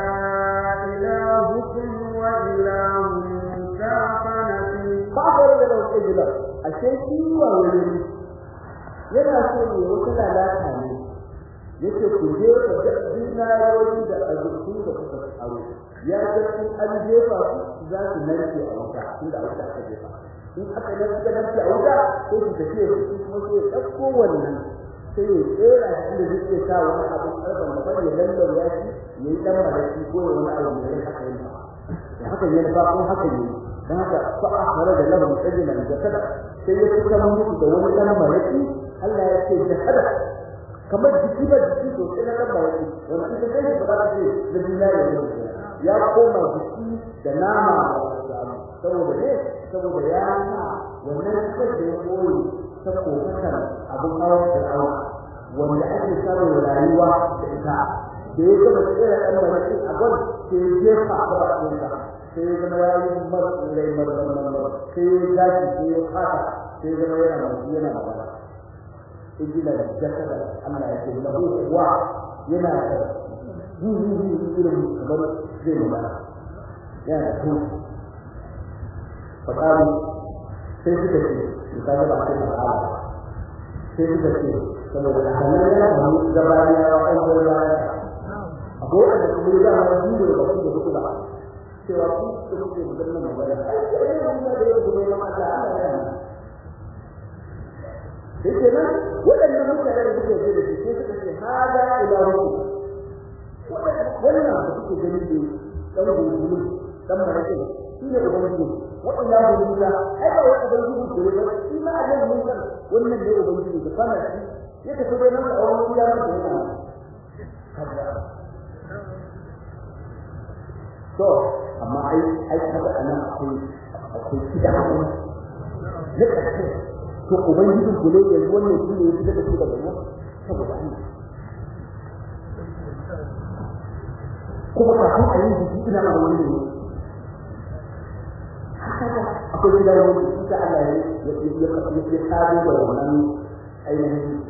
إلهكم وإله موسى فنسي فأخرج لهم عجلا الشيء وولي yana so ne wata lalata ne yake ku je ka ga dinaroyi da azurku da kuka tsaro ya ga in an jefa su za su narke a wuta inda wuta aka jefa in aka narke narke a wuta sai su tafi su kuma sai ɗauko wannan sai ya tsera shi da zai sa wani abu karfan da bane lallau ya ci ya yi dan malaki ko ya wani abu mai haka yin ba da haka ne ba ko haka ne dan haka fa akhara da lahu sajlan jasada sai ya kuka mutu da wani dan malaki Allah ya ce jasada kamar jiki ba jiki to sai na dan malaki wanda ita kai ba za ta ce da dinari ne ya koma jiki da nama saboda ne saboda ya sa wannan kai da ya koyi ta kokatar abin hawan fir'auna wanda ake samun rayuwa da ita da ya gaba tsira ɗan malaki a gwan sai ya jefa a gaba ɗinsa sai ya zama ya yi martsulai marmarmar sai ya gashi sai ya fata sai ya zama yana masu yana magana ijila da jasada Allah ya ce lahu kuwa yana da zuzuzu irin kamar zai magana yana da tun faɗaɗu sai suka ce misali ba sai ba sai suka ce saboda hannun yana da mu gabani ya wa kan gaba ya abu da kuma ya ma yi da wasu da kuka cewa ku da kuke magana magana ai sai da mu da yau da ma Allah Allah ya yi sai nan waɗannan mutane da suke da shi sai suka ce hada ilahu wannan da kuke gani da dan gudu dan marakin shi ne ubangiji wa'illa billah ai ba wai ubangiji ko ba shi ma Allah mun san wannan ne ubangiji da fara shi ya tafi da nan a wani ya mata yana to amma ai ai kaga anan akwai akwai kida ne kace to ubangiji ko ne yanzu wannan shi ne ya fita da shi daga nan saboda Allah kuma kafin a yi jiki ina ma wani ne akwai gida wani ita Allah ya ya ya ya kado da wannan ainihin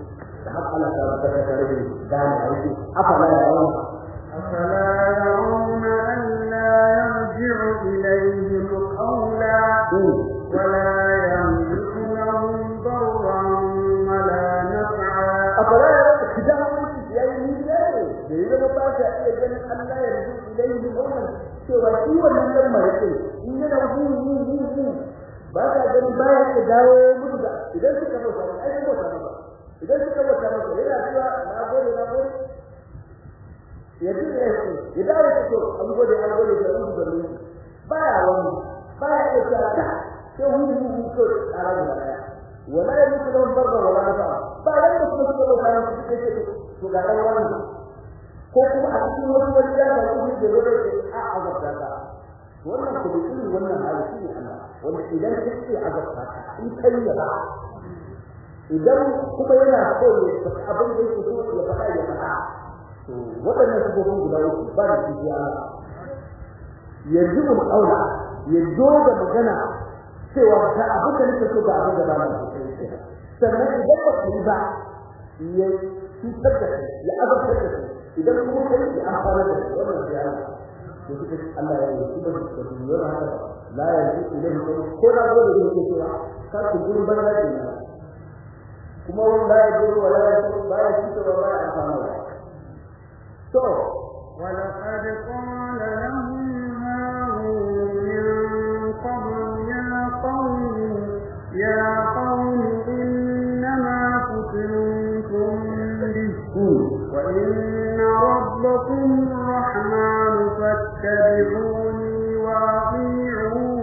har Allah ta tabbata tare da gane aiki afala ya yawan أفلا يرون ألا يرجع إليهم قولا ولا يملك لهم ضرا ولا نفعا afala ya yawan kidan wani ya yi ni ne da ya zama ba ta iya ganin Allah ya rubu ilayhi qawlan cewa shi wannan dan marake in yana hu hu hu hu ba ta ganin baya ya dawo musu da idan suka bauta ai bauta ba idan suka bauta masa yana cewa na gode na gode ya ji da yake ya dawo da to an gode an gode da rubu da rubu baya wani baya ya ce ta sai hu hu hu ko tsara da daya wala ya mutu da barba wala nafa ba ran da kuma suka bauta masa suka ce to ga ran wannan ko kuma a cikin wani wani ya ba ku da zo da ke a azabta ka wannan ku da irin wannan hali shi ne Allah wanda idan kake azabta ka in kai ya ba idan kuma yana so ne abin da yake so ya faɗa ya faɗa to waɗannan sabobin guda uku ba da shi ya yanzu mu aula ya zo da magana cewa ga abin da nake so ga abin da ba na so sannan idan ba ku yi ba ya cutar da kai ya azabtar da kai idan kuma kai ya amfana da kai wannan sai Allah to kuka Allah ya yi kuma da duniyar haka la ya yi idan ko na gode da yake cewa ka ku gurin banza ke nan kuma wanda ya gudu wala ya gudu ba ya cutar ba ya amfana da to ولقد قال لهم هارون من قبل يا قوم يا قوم إنما فتنتم به وإن ربكم الرحمن فاتبعوني وأطيعوا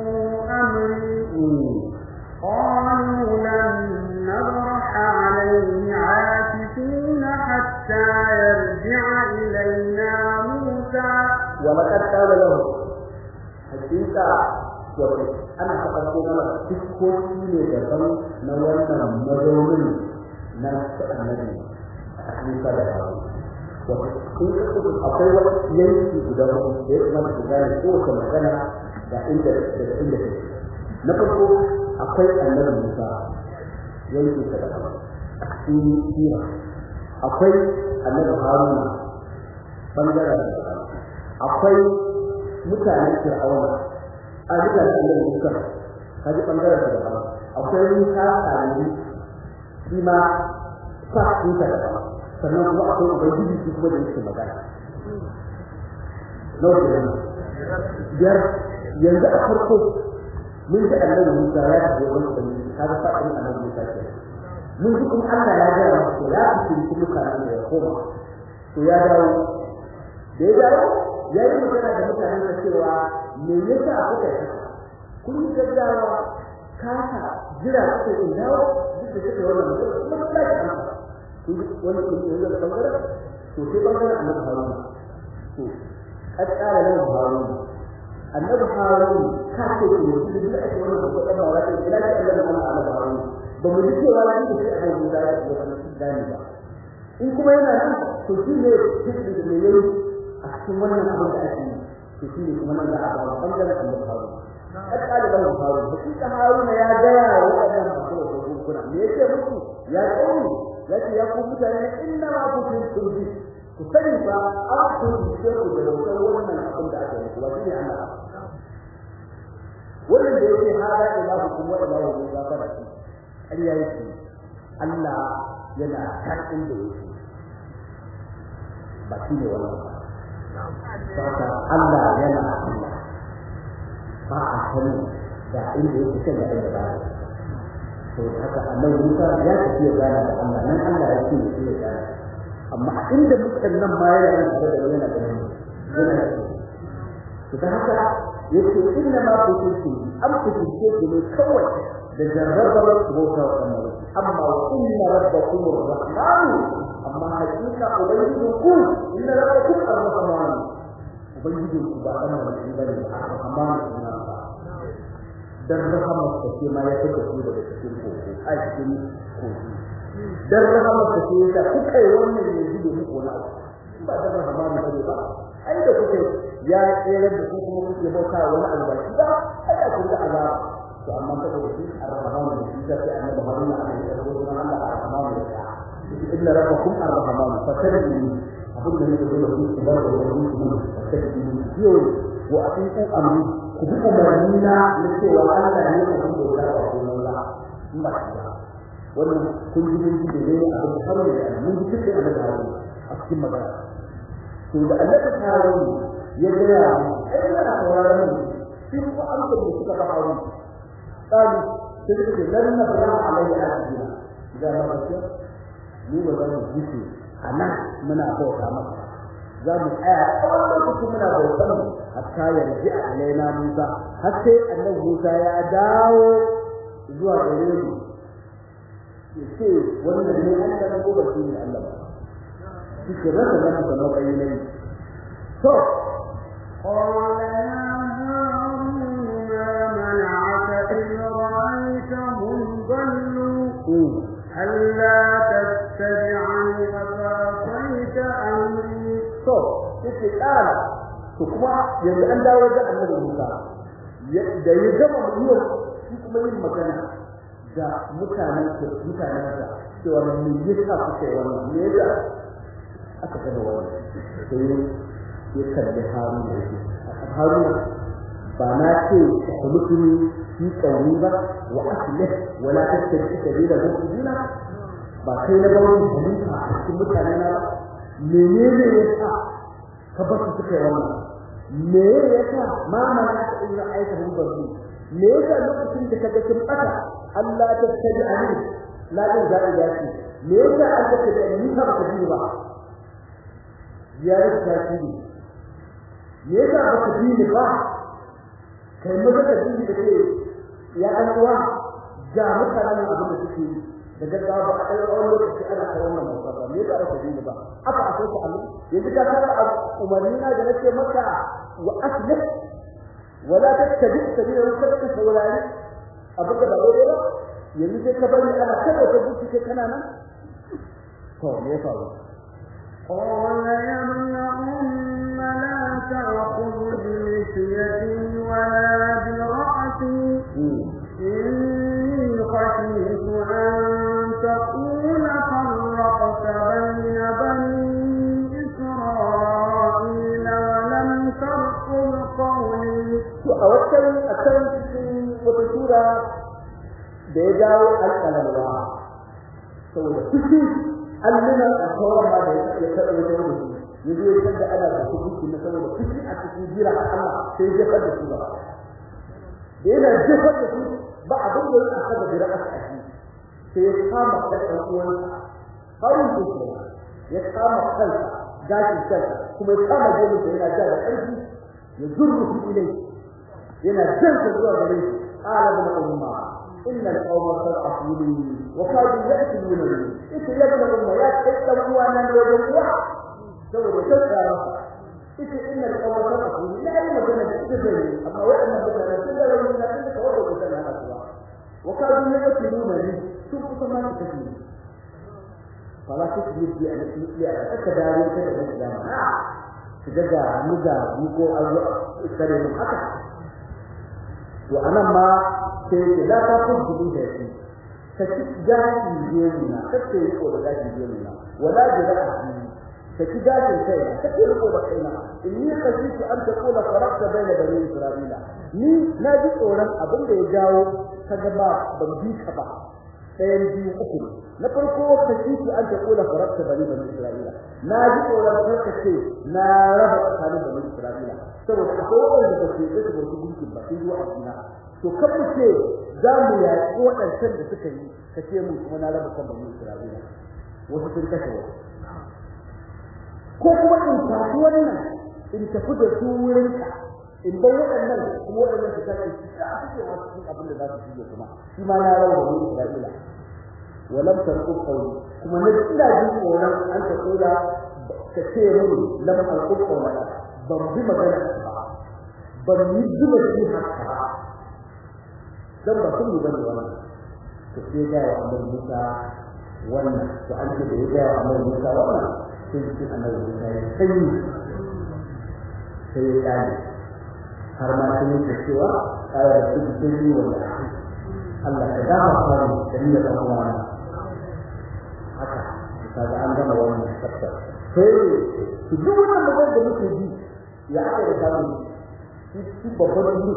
أمري قالوا لن نبرح عليه عاكفين حتى يرجع إلينا موسى ولقد قال له حقيقة ana faɗaɗo mana fuskoki ne daban na wannan mazaunin na annabi Musa da Harun. Wato in ka kudu akwai wani yanki guda hudu da ya kamata ku gane kowace magana da inda da inda take. Na farko akwai annabi Musa yanki ta da a cikin sira. Akwai annabi Haruna bangaren da akwai mutanen Fir'auna a duka da Allah Musa kaji bangaren da ba akwai Musa kalli shi ma fa Musa da ba sannan kuma akwai ubangiji shi kuma da yake magana nawa ke nan biyar yanzu a farko mun ji annabi Musa ya tafi wajen ubangiji kaga fa ɗin annabi Musa ke mun ji kuma Allah ya ga masa ya fi shi mutanen da ya koma to ya dawo da ya dawo ya yi magana da mutanen da cewa me yasa kuka yi kun yi gaggawa kasa jira kuka yi dawo duk da kuka wannan magana kuma ba ki amsa kun wani kun yi da bangaren to sai bangaren annabi haruna to kad qala lahu harun annabi harun ka ce ko ne da ake wannan ko dan ba wai ila da annabi annabi harun ba mu ji cewa ni da sai annabi da ya yi wannan dani ba in kuma yana nan to shi ne cikin da yayi a cikin wannan abin da ake yi to shi ne kuma nan da aka ba bangaren annabi Harun kad qala lahu Harun hakika Harun ya gaya wa wadannan masu da kuna me yake muku ya kauni yace ya ku mutane inna ma kuntum turbi ku sani fa an ku ce ku da wannan abin da ake yi wa shi ne Allah wannan da yake hada ilahu kuma ilahu ne ba fara shi ƙarya yake Allah yana kan inda yake ba shi ne wannan ba Saka Allah yana Allah ba a sani da inda yake kan da inda ba to haka Allah Musa ya tafi ya gana da Allah nan Allah ya ce ya gana amma inda mutan nan ma yana yin da yana da yana to da haka yace inna ma kuntum am kuntum ne kawai da jarrabar bauta wa Allah amma wa inna rabbakum ar-rahman amma hakika ubangijinku inna rabbakum ar-rahman ubangijinku ba kana da shi bane ar-rahman ina ba dan rahamar ta ce ma ya fita ku daga cikin koko a cikin koki dan rahamar ta ce ta kuka yi wannan ne gudu muku na ba da rahman ne ba ai da kuke ya tsere da ku kuma kuke bauta wani albashi ba ai da kun da azaba to amma saboda shi ar-rahman ne shi sai annabi haruna alaihi salatu wa sallam Allah ar-rahman ne inna rabbakum ar-rahman fatabbihu abin da nake so da ku ku bar da wani ku fatabbihu yau wa atiu amri ku bi umarni na na cewa Allah ne abin da ya ba ku nan la in ba shi ba wannan kun ji mun ji da ne abin da har ne mun ji cikin annabi Harun a cikin magana to da annabi Harun ya ga ya ai da sauraron shi ko an da suka ba Harun tsari sai ce lan nabra alaihi asbina idan ma ba mu ba za mu ji a nan muna bauta masa za mu tsaya tsawon lokaci muna bautar mu hatta yarji a alaina Musa har sai annabi Musa ya dawo zuwa gare mu ya ce wannan ne Allah ko ba shi ne Allah ba shi ke rasa nan da matsayi ne to قال يا هارون ما منعك إذ رأيتهم ضلوا ألا تتبعني أفعصيت أمري to yake kara to kuma yanzu an dawo da annabi Musa da ya gama mutuwar shi kuma yin magana da mutanen mutanen da cewa me yasa kuke wannan me yasa aka gama wannan sai ya kalli Haruna yake Haruna ba na ce ku mutuni fi kauni ba wa aslih wala tattabi sabila mutuna ba kai na bawo halifa a cikin mutanen na ba menene yasa ka ba su suka wannan me yasa ma ma ka ina aika mun barzu me yasa lokacin da kaga kin bata Allah ta tabi ani la din da ya ce me yasa an ka da ni ka ba ji ba ya rika shi me yasa ba ka ji ba kai maza ka ji da ke ya an uwa ga mutanen abin da suke yi da gaggawa ba a ɗan tsawon lokaci ana ta wannan bauta ba me yasa ba ka ji ba aka a sai ku amin yanzu ka fara umarni na da nake maka wa aslih wala tattabi sabila wa tattabi saurari abin da ba daidai ba yanzu sai ka bari ana kada ka buci kai kana nan to me ya faru قال يا ابن أم لا تأخذ بلحيتي ولا برأسي إني خشيت أن تقول فرقت بين بني إسرائيل ولم ترقب قولي to a wata a kan cikin wata sura da ya jawo alƙalarwa saboda ciki allunan alkawar ma da ya taɓa wajen mutum ya zo ya da ana da hukunci na saboda ciki a cikin jira a Allah sai ya jefar da su ba da yana jefar da su ba abin da ya aka da jira a ciki sai ya kama kan ɗan uwansa harin su ya kama kansa gashin kansa kuma ya kama gemun sa yana ja da ƙarfi ya zurru su ilai yana janta zuwa gare shi qala ibn umma inna al-qawma sarqafuni wa kadu ya'tulunani ita ya ibn umma ya kai dan uwa nan da wajen uwa saboda tsara ita inna al-qawma sarqafuni la yi magana da ita zai amma wa'annan mutane sun da rauni na inda ka wada kusa na asuwa wa kadu ya'tulunani sun kusa ma su tafi fala tukbir bi an tuliya aka dawo ta da Islam su daga muga ko azu sare mu haka to anan ma sai ke da ta kun gudu da shi ta ci gashi jemina ta ce ko da gashi jemina wala jira'a ta ci gashi kai ta ce ko da kaina inni khashitu an taqula faraqta bayna bani isra'ila ni na ji tsoron abin da ya jawo kaga ba ban bi ka ba ɗayan biyu uku na farko khashitu an taqula faraqta bani bani isra'ila na ji tsoron ka ce na raba tsakanin bani isra'ila saboda akwai wanda ba su yi da su gunkin ba sai zuwa addina to kan mu ce za mu yaƙi waɗancan da suka yi ka ce mu kuma na raba kan bani Isra'ila wasu sun kashe wasu ko kuma in tafi wannan in tafi da su wurin ka in bai waɗannan kuma waɗannan su kashe su ta suke wasu cikin abin da za su shige kuma shi ma na raba bani Isra'ila walam tarqub qawli kuma na ina jin tsoron an ta kula ka ce mun lam alqub qawla ban bi magana ba ban yi zuba shi haka dan ba sun bane wannan to sai ga ya Allah Musa wannan to an ce da ya ga Allah Musa wannan sai shi annabi Musa ya sai sai ya dani har ma sun yi cewa ayar da su sai yi wannan Allah ya dama fara da ni da uwa haka kaga an gama wannan chapter sai su duk wannan magana da muke ji ya aka da samu shi babban duk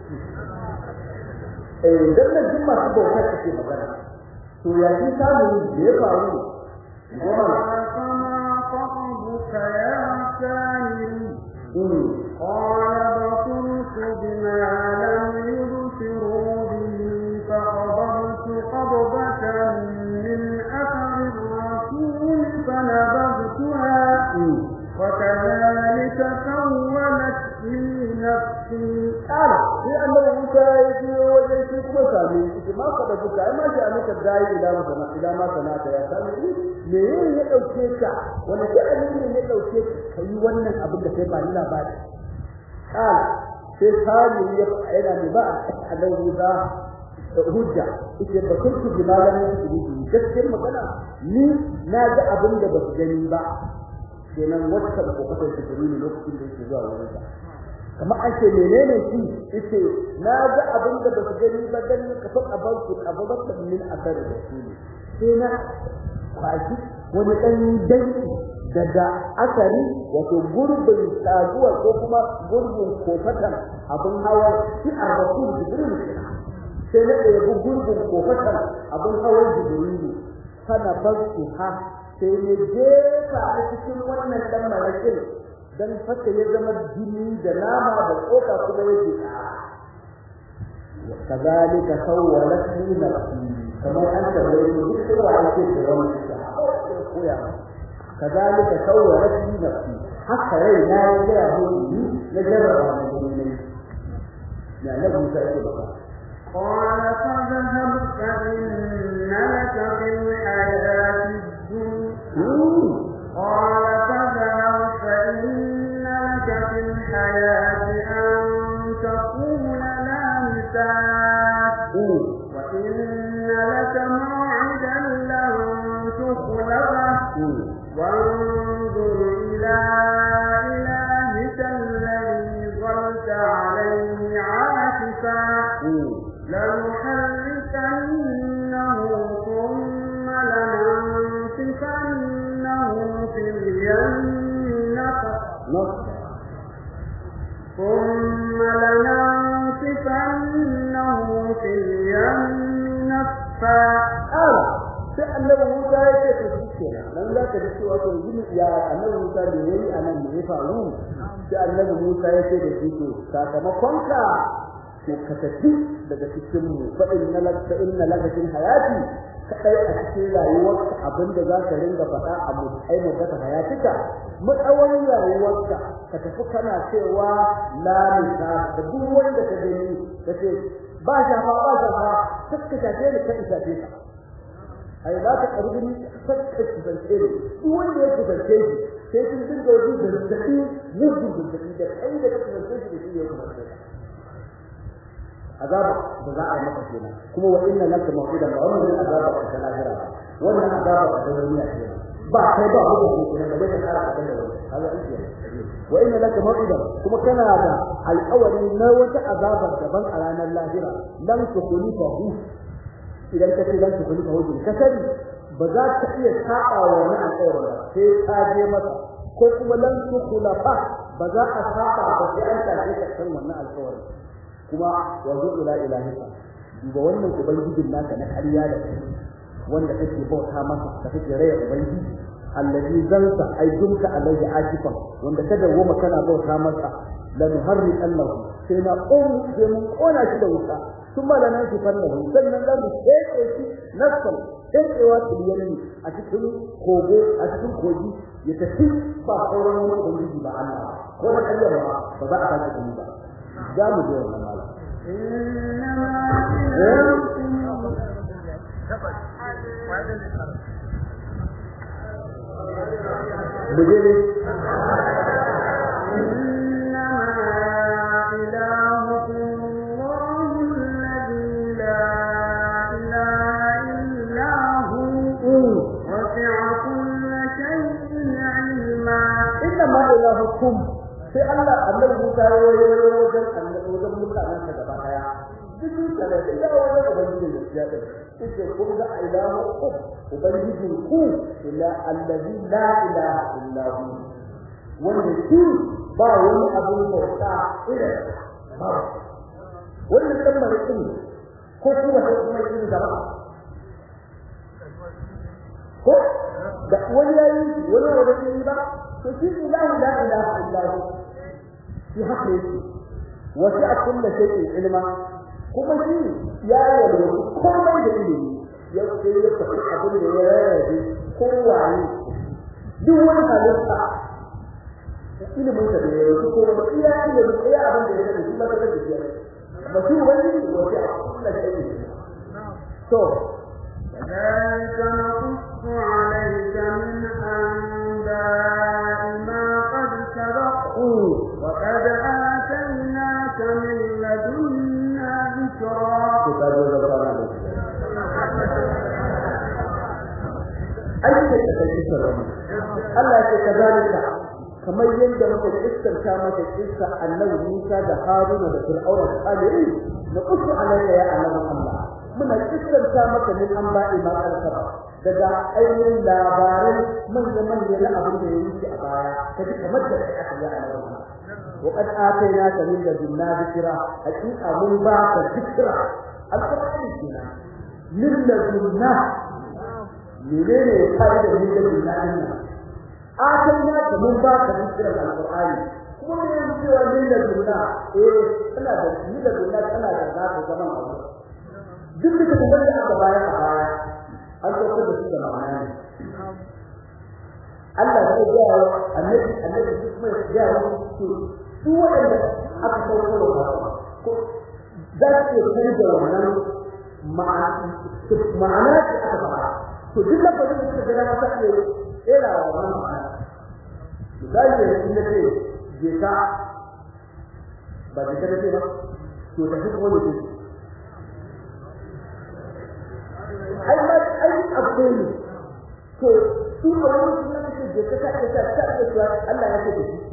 eh dan nan duk masu bauta kake magana to ya ji samu da ya faru فما خطبك يا سامري قال بصرت بما لم يبصروا به فقبضت قبضة من أثر الرسول فنبذتها وكذلك سولت لي نفسي Ƙara sai annabi Musa ya je wajen shi kuma sami shi ma ka da buka ai ma shi annabi dai ila masana ila ma sanata ya sami me yin ya dauke ka wani da ne ya dauke ka kai wannan abin da kai ba ni labari ƙara sai sami ya yana ne ba annabi Musa hujja ita ba kun ku bi malamin su ne gaskiyar magana ni na ga abin da ba su gani ba kenan wata ko kasar su ne lokacin da yake zuwa wurin sa kamar an ce menene shi yace na ga abin da basu gani ba dan ka fa abar ku abar min asar rasuli sai na kwashi wani dan danki daga asari wato gurbin saduwa ko kuma gurbin kofatan abin hawa shi a rasul jibril sai na ɗaya gurbin kofatan abin hawan jibril sana basu ha sai ne jefa a cikin wannan dan marakin dan haka ya zama jini da nama da tsoka kuma yake kazalika sawwalat li nafsi kamar an tabbata duk kowa yake da wannan koya kazalika sawwalat li nafsi haka rai na ya ga hudu na jarraba ne ne ya nabi sai ke baka قال فاذهب فإن لك في الحياة الدنيا قال فاذهب فإن لك في الحياة أن تقول لا مساس وإن لك موعدا لن تخلفه وانظر إلى إلهك الذي ظلت عليه عاكفا لنحركنه ثم لننسفنه في اليم نسفا ثم لننسفنه في اليم نسفا sai annabi Musa ya ce to shikenan nan za ka ji cewa to yin ya annabi Musa ne yayi anan ne ya faru sai annabi Musa ya ce da shi to sakamakon ka to ka tafi daga cikin mu fa inna lak fa inna lak fil hayati kadai a cikin rayuwarka abinda za ka ringa faɗa a mu ai mu daga hayatika mu tsawon rayuwarka ka tafi kana cewa la nisa da duk wanda ka gani kace ba shafa ba shafa kakka shafe ni ka isafe ka ai za ka karbi kakka kusance ni duk wanda ya kusance shi sai sun dinga wani zazzabi mugun zazzabi da kai da ka kusance shi da shi ya kusance ka azaba da za a yi maka kenan kuma wa inna laka mawqidan ba wannan azaba ta lahira wannan azaba ta duniya kenan ba kai ba hukunci kenan da bai kara ka da wani kaga ike wa inna laka mawqidan kuma kana da alƙawari na wata azaba daban a ranar lahira lam tukhlifa hu idan ka ce lam tukhlifa hu ka sani ba za ka iya saba wa wannan alƙawarin ba sai ka je masa ko kuma lam tukhlafa ba za a saba ba sai an tafi ka san wannan alƙawarin kuma yanzu ila ilahika duba wannan ubangijin naka na ƙarya da kai wanda kake bauta masa da kake raya ubangiji allazi zalta ay dumka alayhi akifan wanda kada goma kana bauta masa la nuharri allahu sai na qum sai mun kona shi da wuta kuma da nan sifan da sannan da mu keke shi nasal kekewa tiliyani a cikin kogo a cikin kogi ya tafi ba sauran wani ubangiji ba Allah ko da kallon ba ba za a sake gani ba za mu je wannan malam bujere إنما إلهكم الله الذي لا إله إلا هو وسع كل شيء علما inna ma ilahukum sai Allah annabi Musa ya yi wajen annabi wajen mutanen sa gaba daya duk da da ya wajen ubangiji ne ya da sai kun ga ilahu ubangijin ku ila allazi la ilaha illa hu wanda shi ba wani abin bauta irin ba wannan kalmar din ko kuma da kuma yin da ba ko da wani yayi wani wanda yi ba to shi ilahu la ilaha illa hu shi haka yake wasi'a kullu shay'in ilma kuma shi ya yi komai da ilimi ya ce ya tafi abin da ya rarrabe kowaye duk wani halitta ilimin da ya yi ko ba iya ilimin iya abin da ya sani shi ba ta da shi ba shi wani wasi'a kullu shay'in to كذلك نقص عليك من أنباء ما قد سبق وقد آتيناك من لدنا ذكرا aiki da kai kisa rama Allah ya ce kazalika kamar yadda muka kissanta maka kissa annabi Musa da Haruna da Fir'auna da Aliyu na kusu alayya ya annabi Allah muna kissanta maka min an ba'i ma karkara daga ainihin labarai manya manya na abin da ya yi a baya kaji kamar da aka yi annabi Allah وقد آتيناك من لدنا ذكرا حقيقة من باك ذكرا القرآن كنا من لدنا menene fa'ida min ladunna dinna atanna da mun ba ka cikin alqur'ani kuma ne yanzu cewa min ladunna eh kana da min ladunna kana da zaka zaman abu duk da kuma da aka baya a baya an sauka da su da ma'ana ne Allah zai ga annabi annabi duk mai ga su su wanda aka sauka da ko za su yi da wannan ma'ana ce aka fara to duk lafazin da suka gana masa ne era wa wannan ma'ana misali da shi nake je ka ba je ka ce ba to da duk wani ne ai ma ai abu ne to su a wani su ne ke je ka ka ta ta ta ta Allah ya ce da shi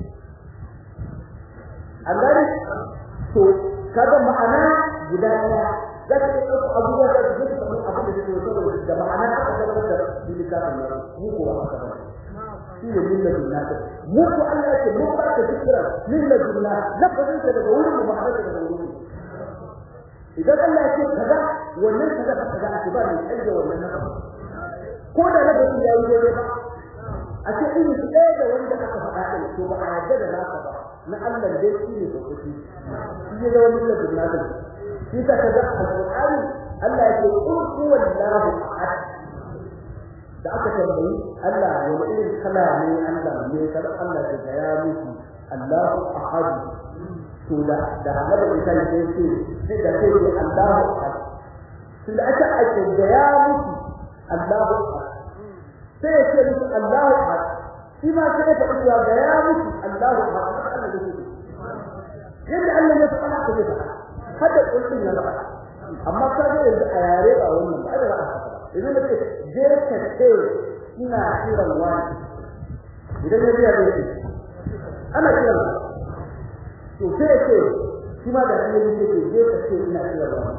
Allah to kaga ma'ana guda ɗaya za ka yi ɗauka abubuwa da su zai samu abin da zai saboda da ma'ana aka tabbatar da littafin nan mu ko ba haka ba shi ne lilla dunna mu ko Allah ya ce mu ba ka zikira lilla dunna lafazin ta daga wurin mu ma'ana ta daga wurin idan Allah ya ce kaza wannan kaza ka kaza ake ba mai canza wannan nafa ko da lafazin ya yi daidai ba a ce irin su ɗaya da wanda aka faɗa ɗin to ba a yarda da naka ba na Allah dai shi ne sauƙi shi ya zama lilla dunna shi ka ga alqur'ani Allah yake qul huwallahu ahad da aka tambayi Allah wani irin kala ne Allah ne kada Allah ya ga ya miki Allahu ahad to da da Annabi Isa ne ce sai da sai Allahu ahad to da aka ake ga ya miki Allahu ahad sai ya ce miki Allahu ahad shi ma sai ya faɗi ga ya miki Allahu ahad Allah ne yadda Allah ya faɗa ka ne faɗa hada kullun ya zaba amma ka ga yanzu a yare ba wannan ba da ba idan da je ka ce ina kiran wani idan ya biya dai ana kiran to sai ce shi ma da shi ne ke je ka ce ina kiran wani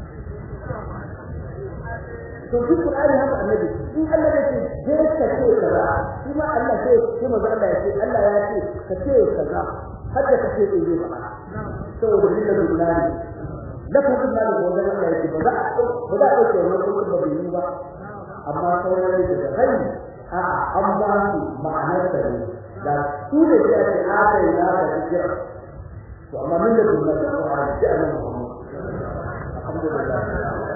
to duk Qur'ani haka annabi in Allah ya ce je ka ce kaza shi ma Allah sai shi ma Allah ya ce Allah ya ce ka ce kaza hadda ka ce in yi ba saboda lillahi billahi lafazin da ga wannan Allah yake ba za a ba za a dauke wannan kuma ba yi ba amma sauran da da kai a an ba su ma'anar ta ne da su da ya ce aka yi na da kira to amma min da billahi da Qur'ani da Allah alhamdulillah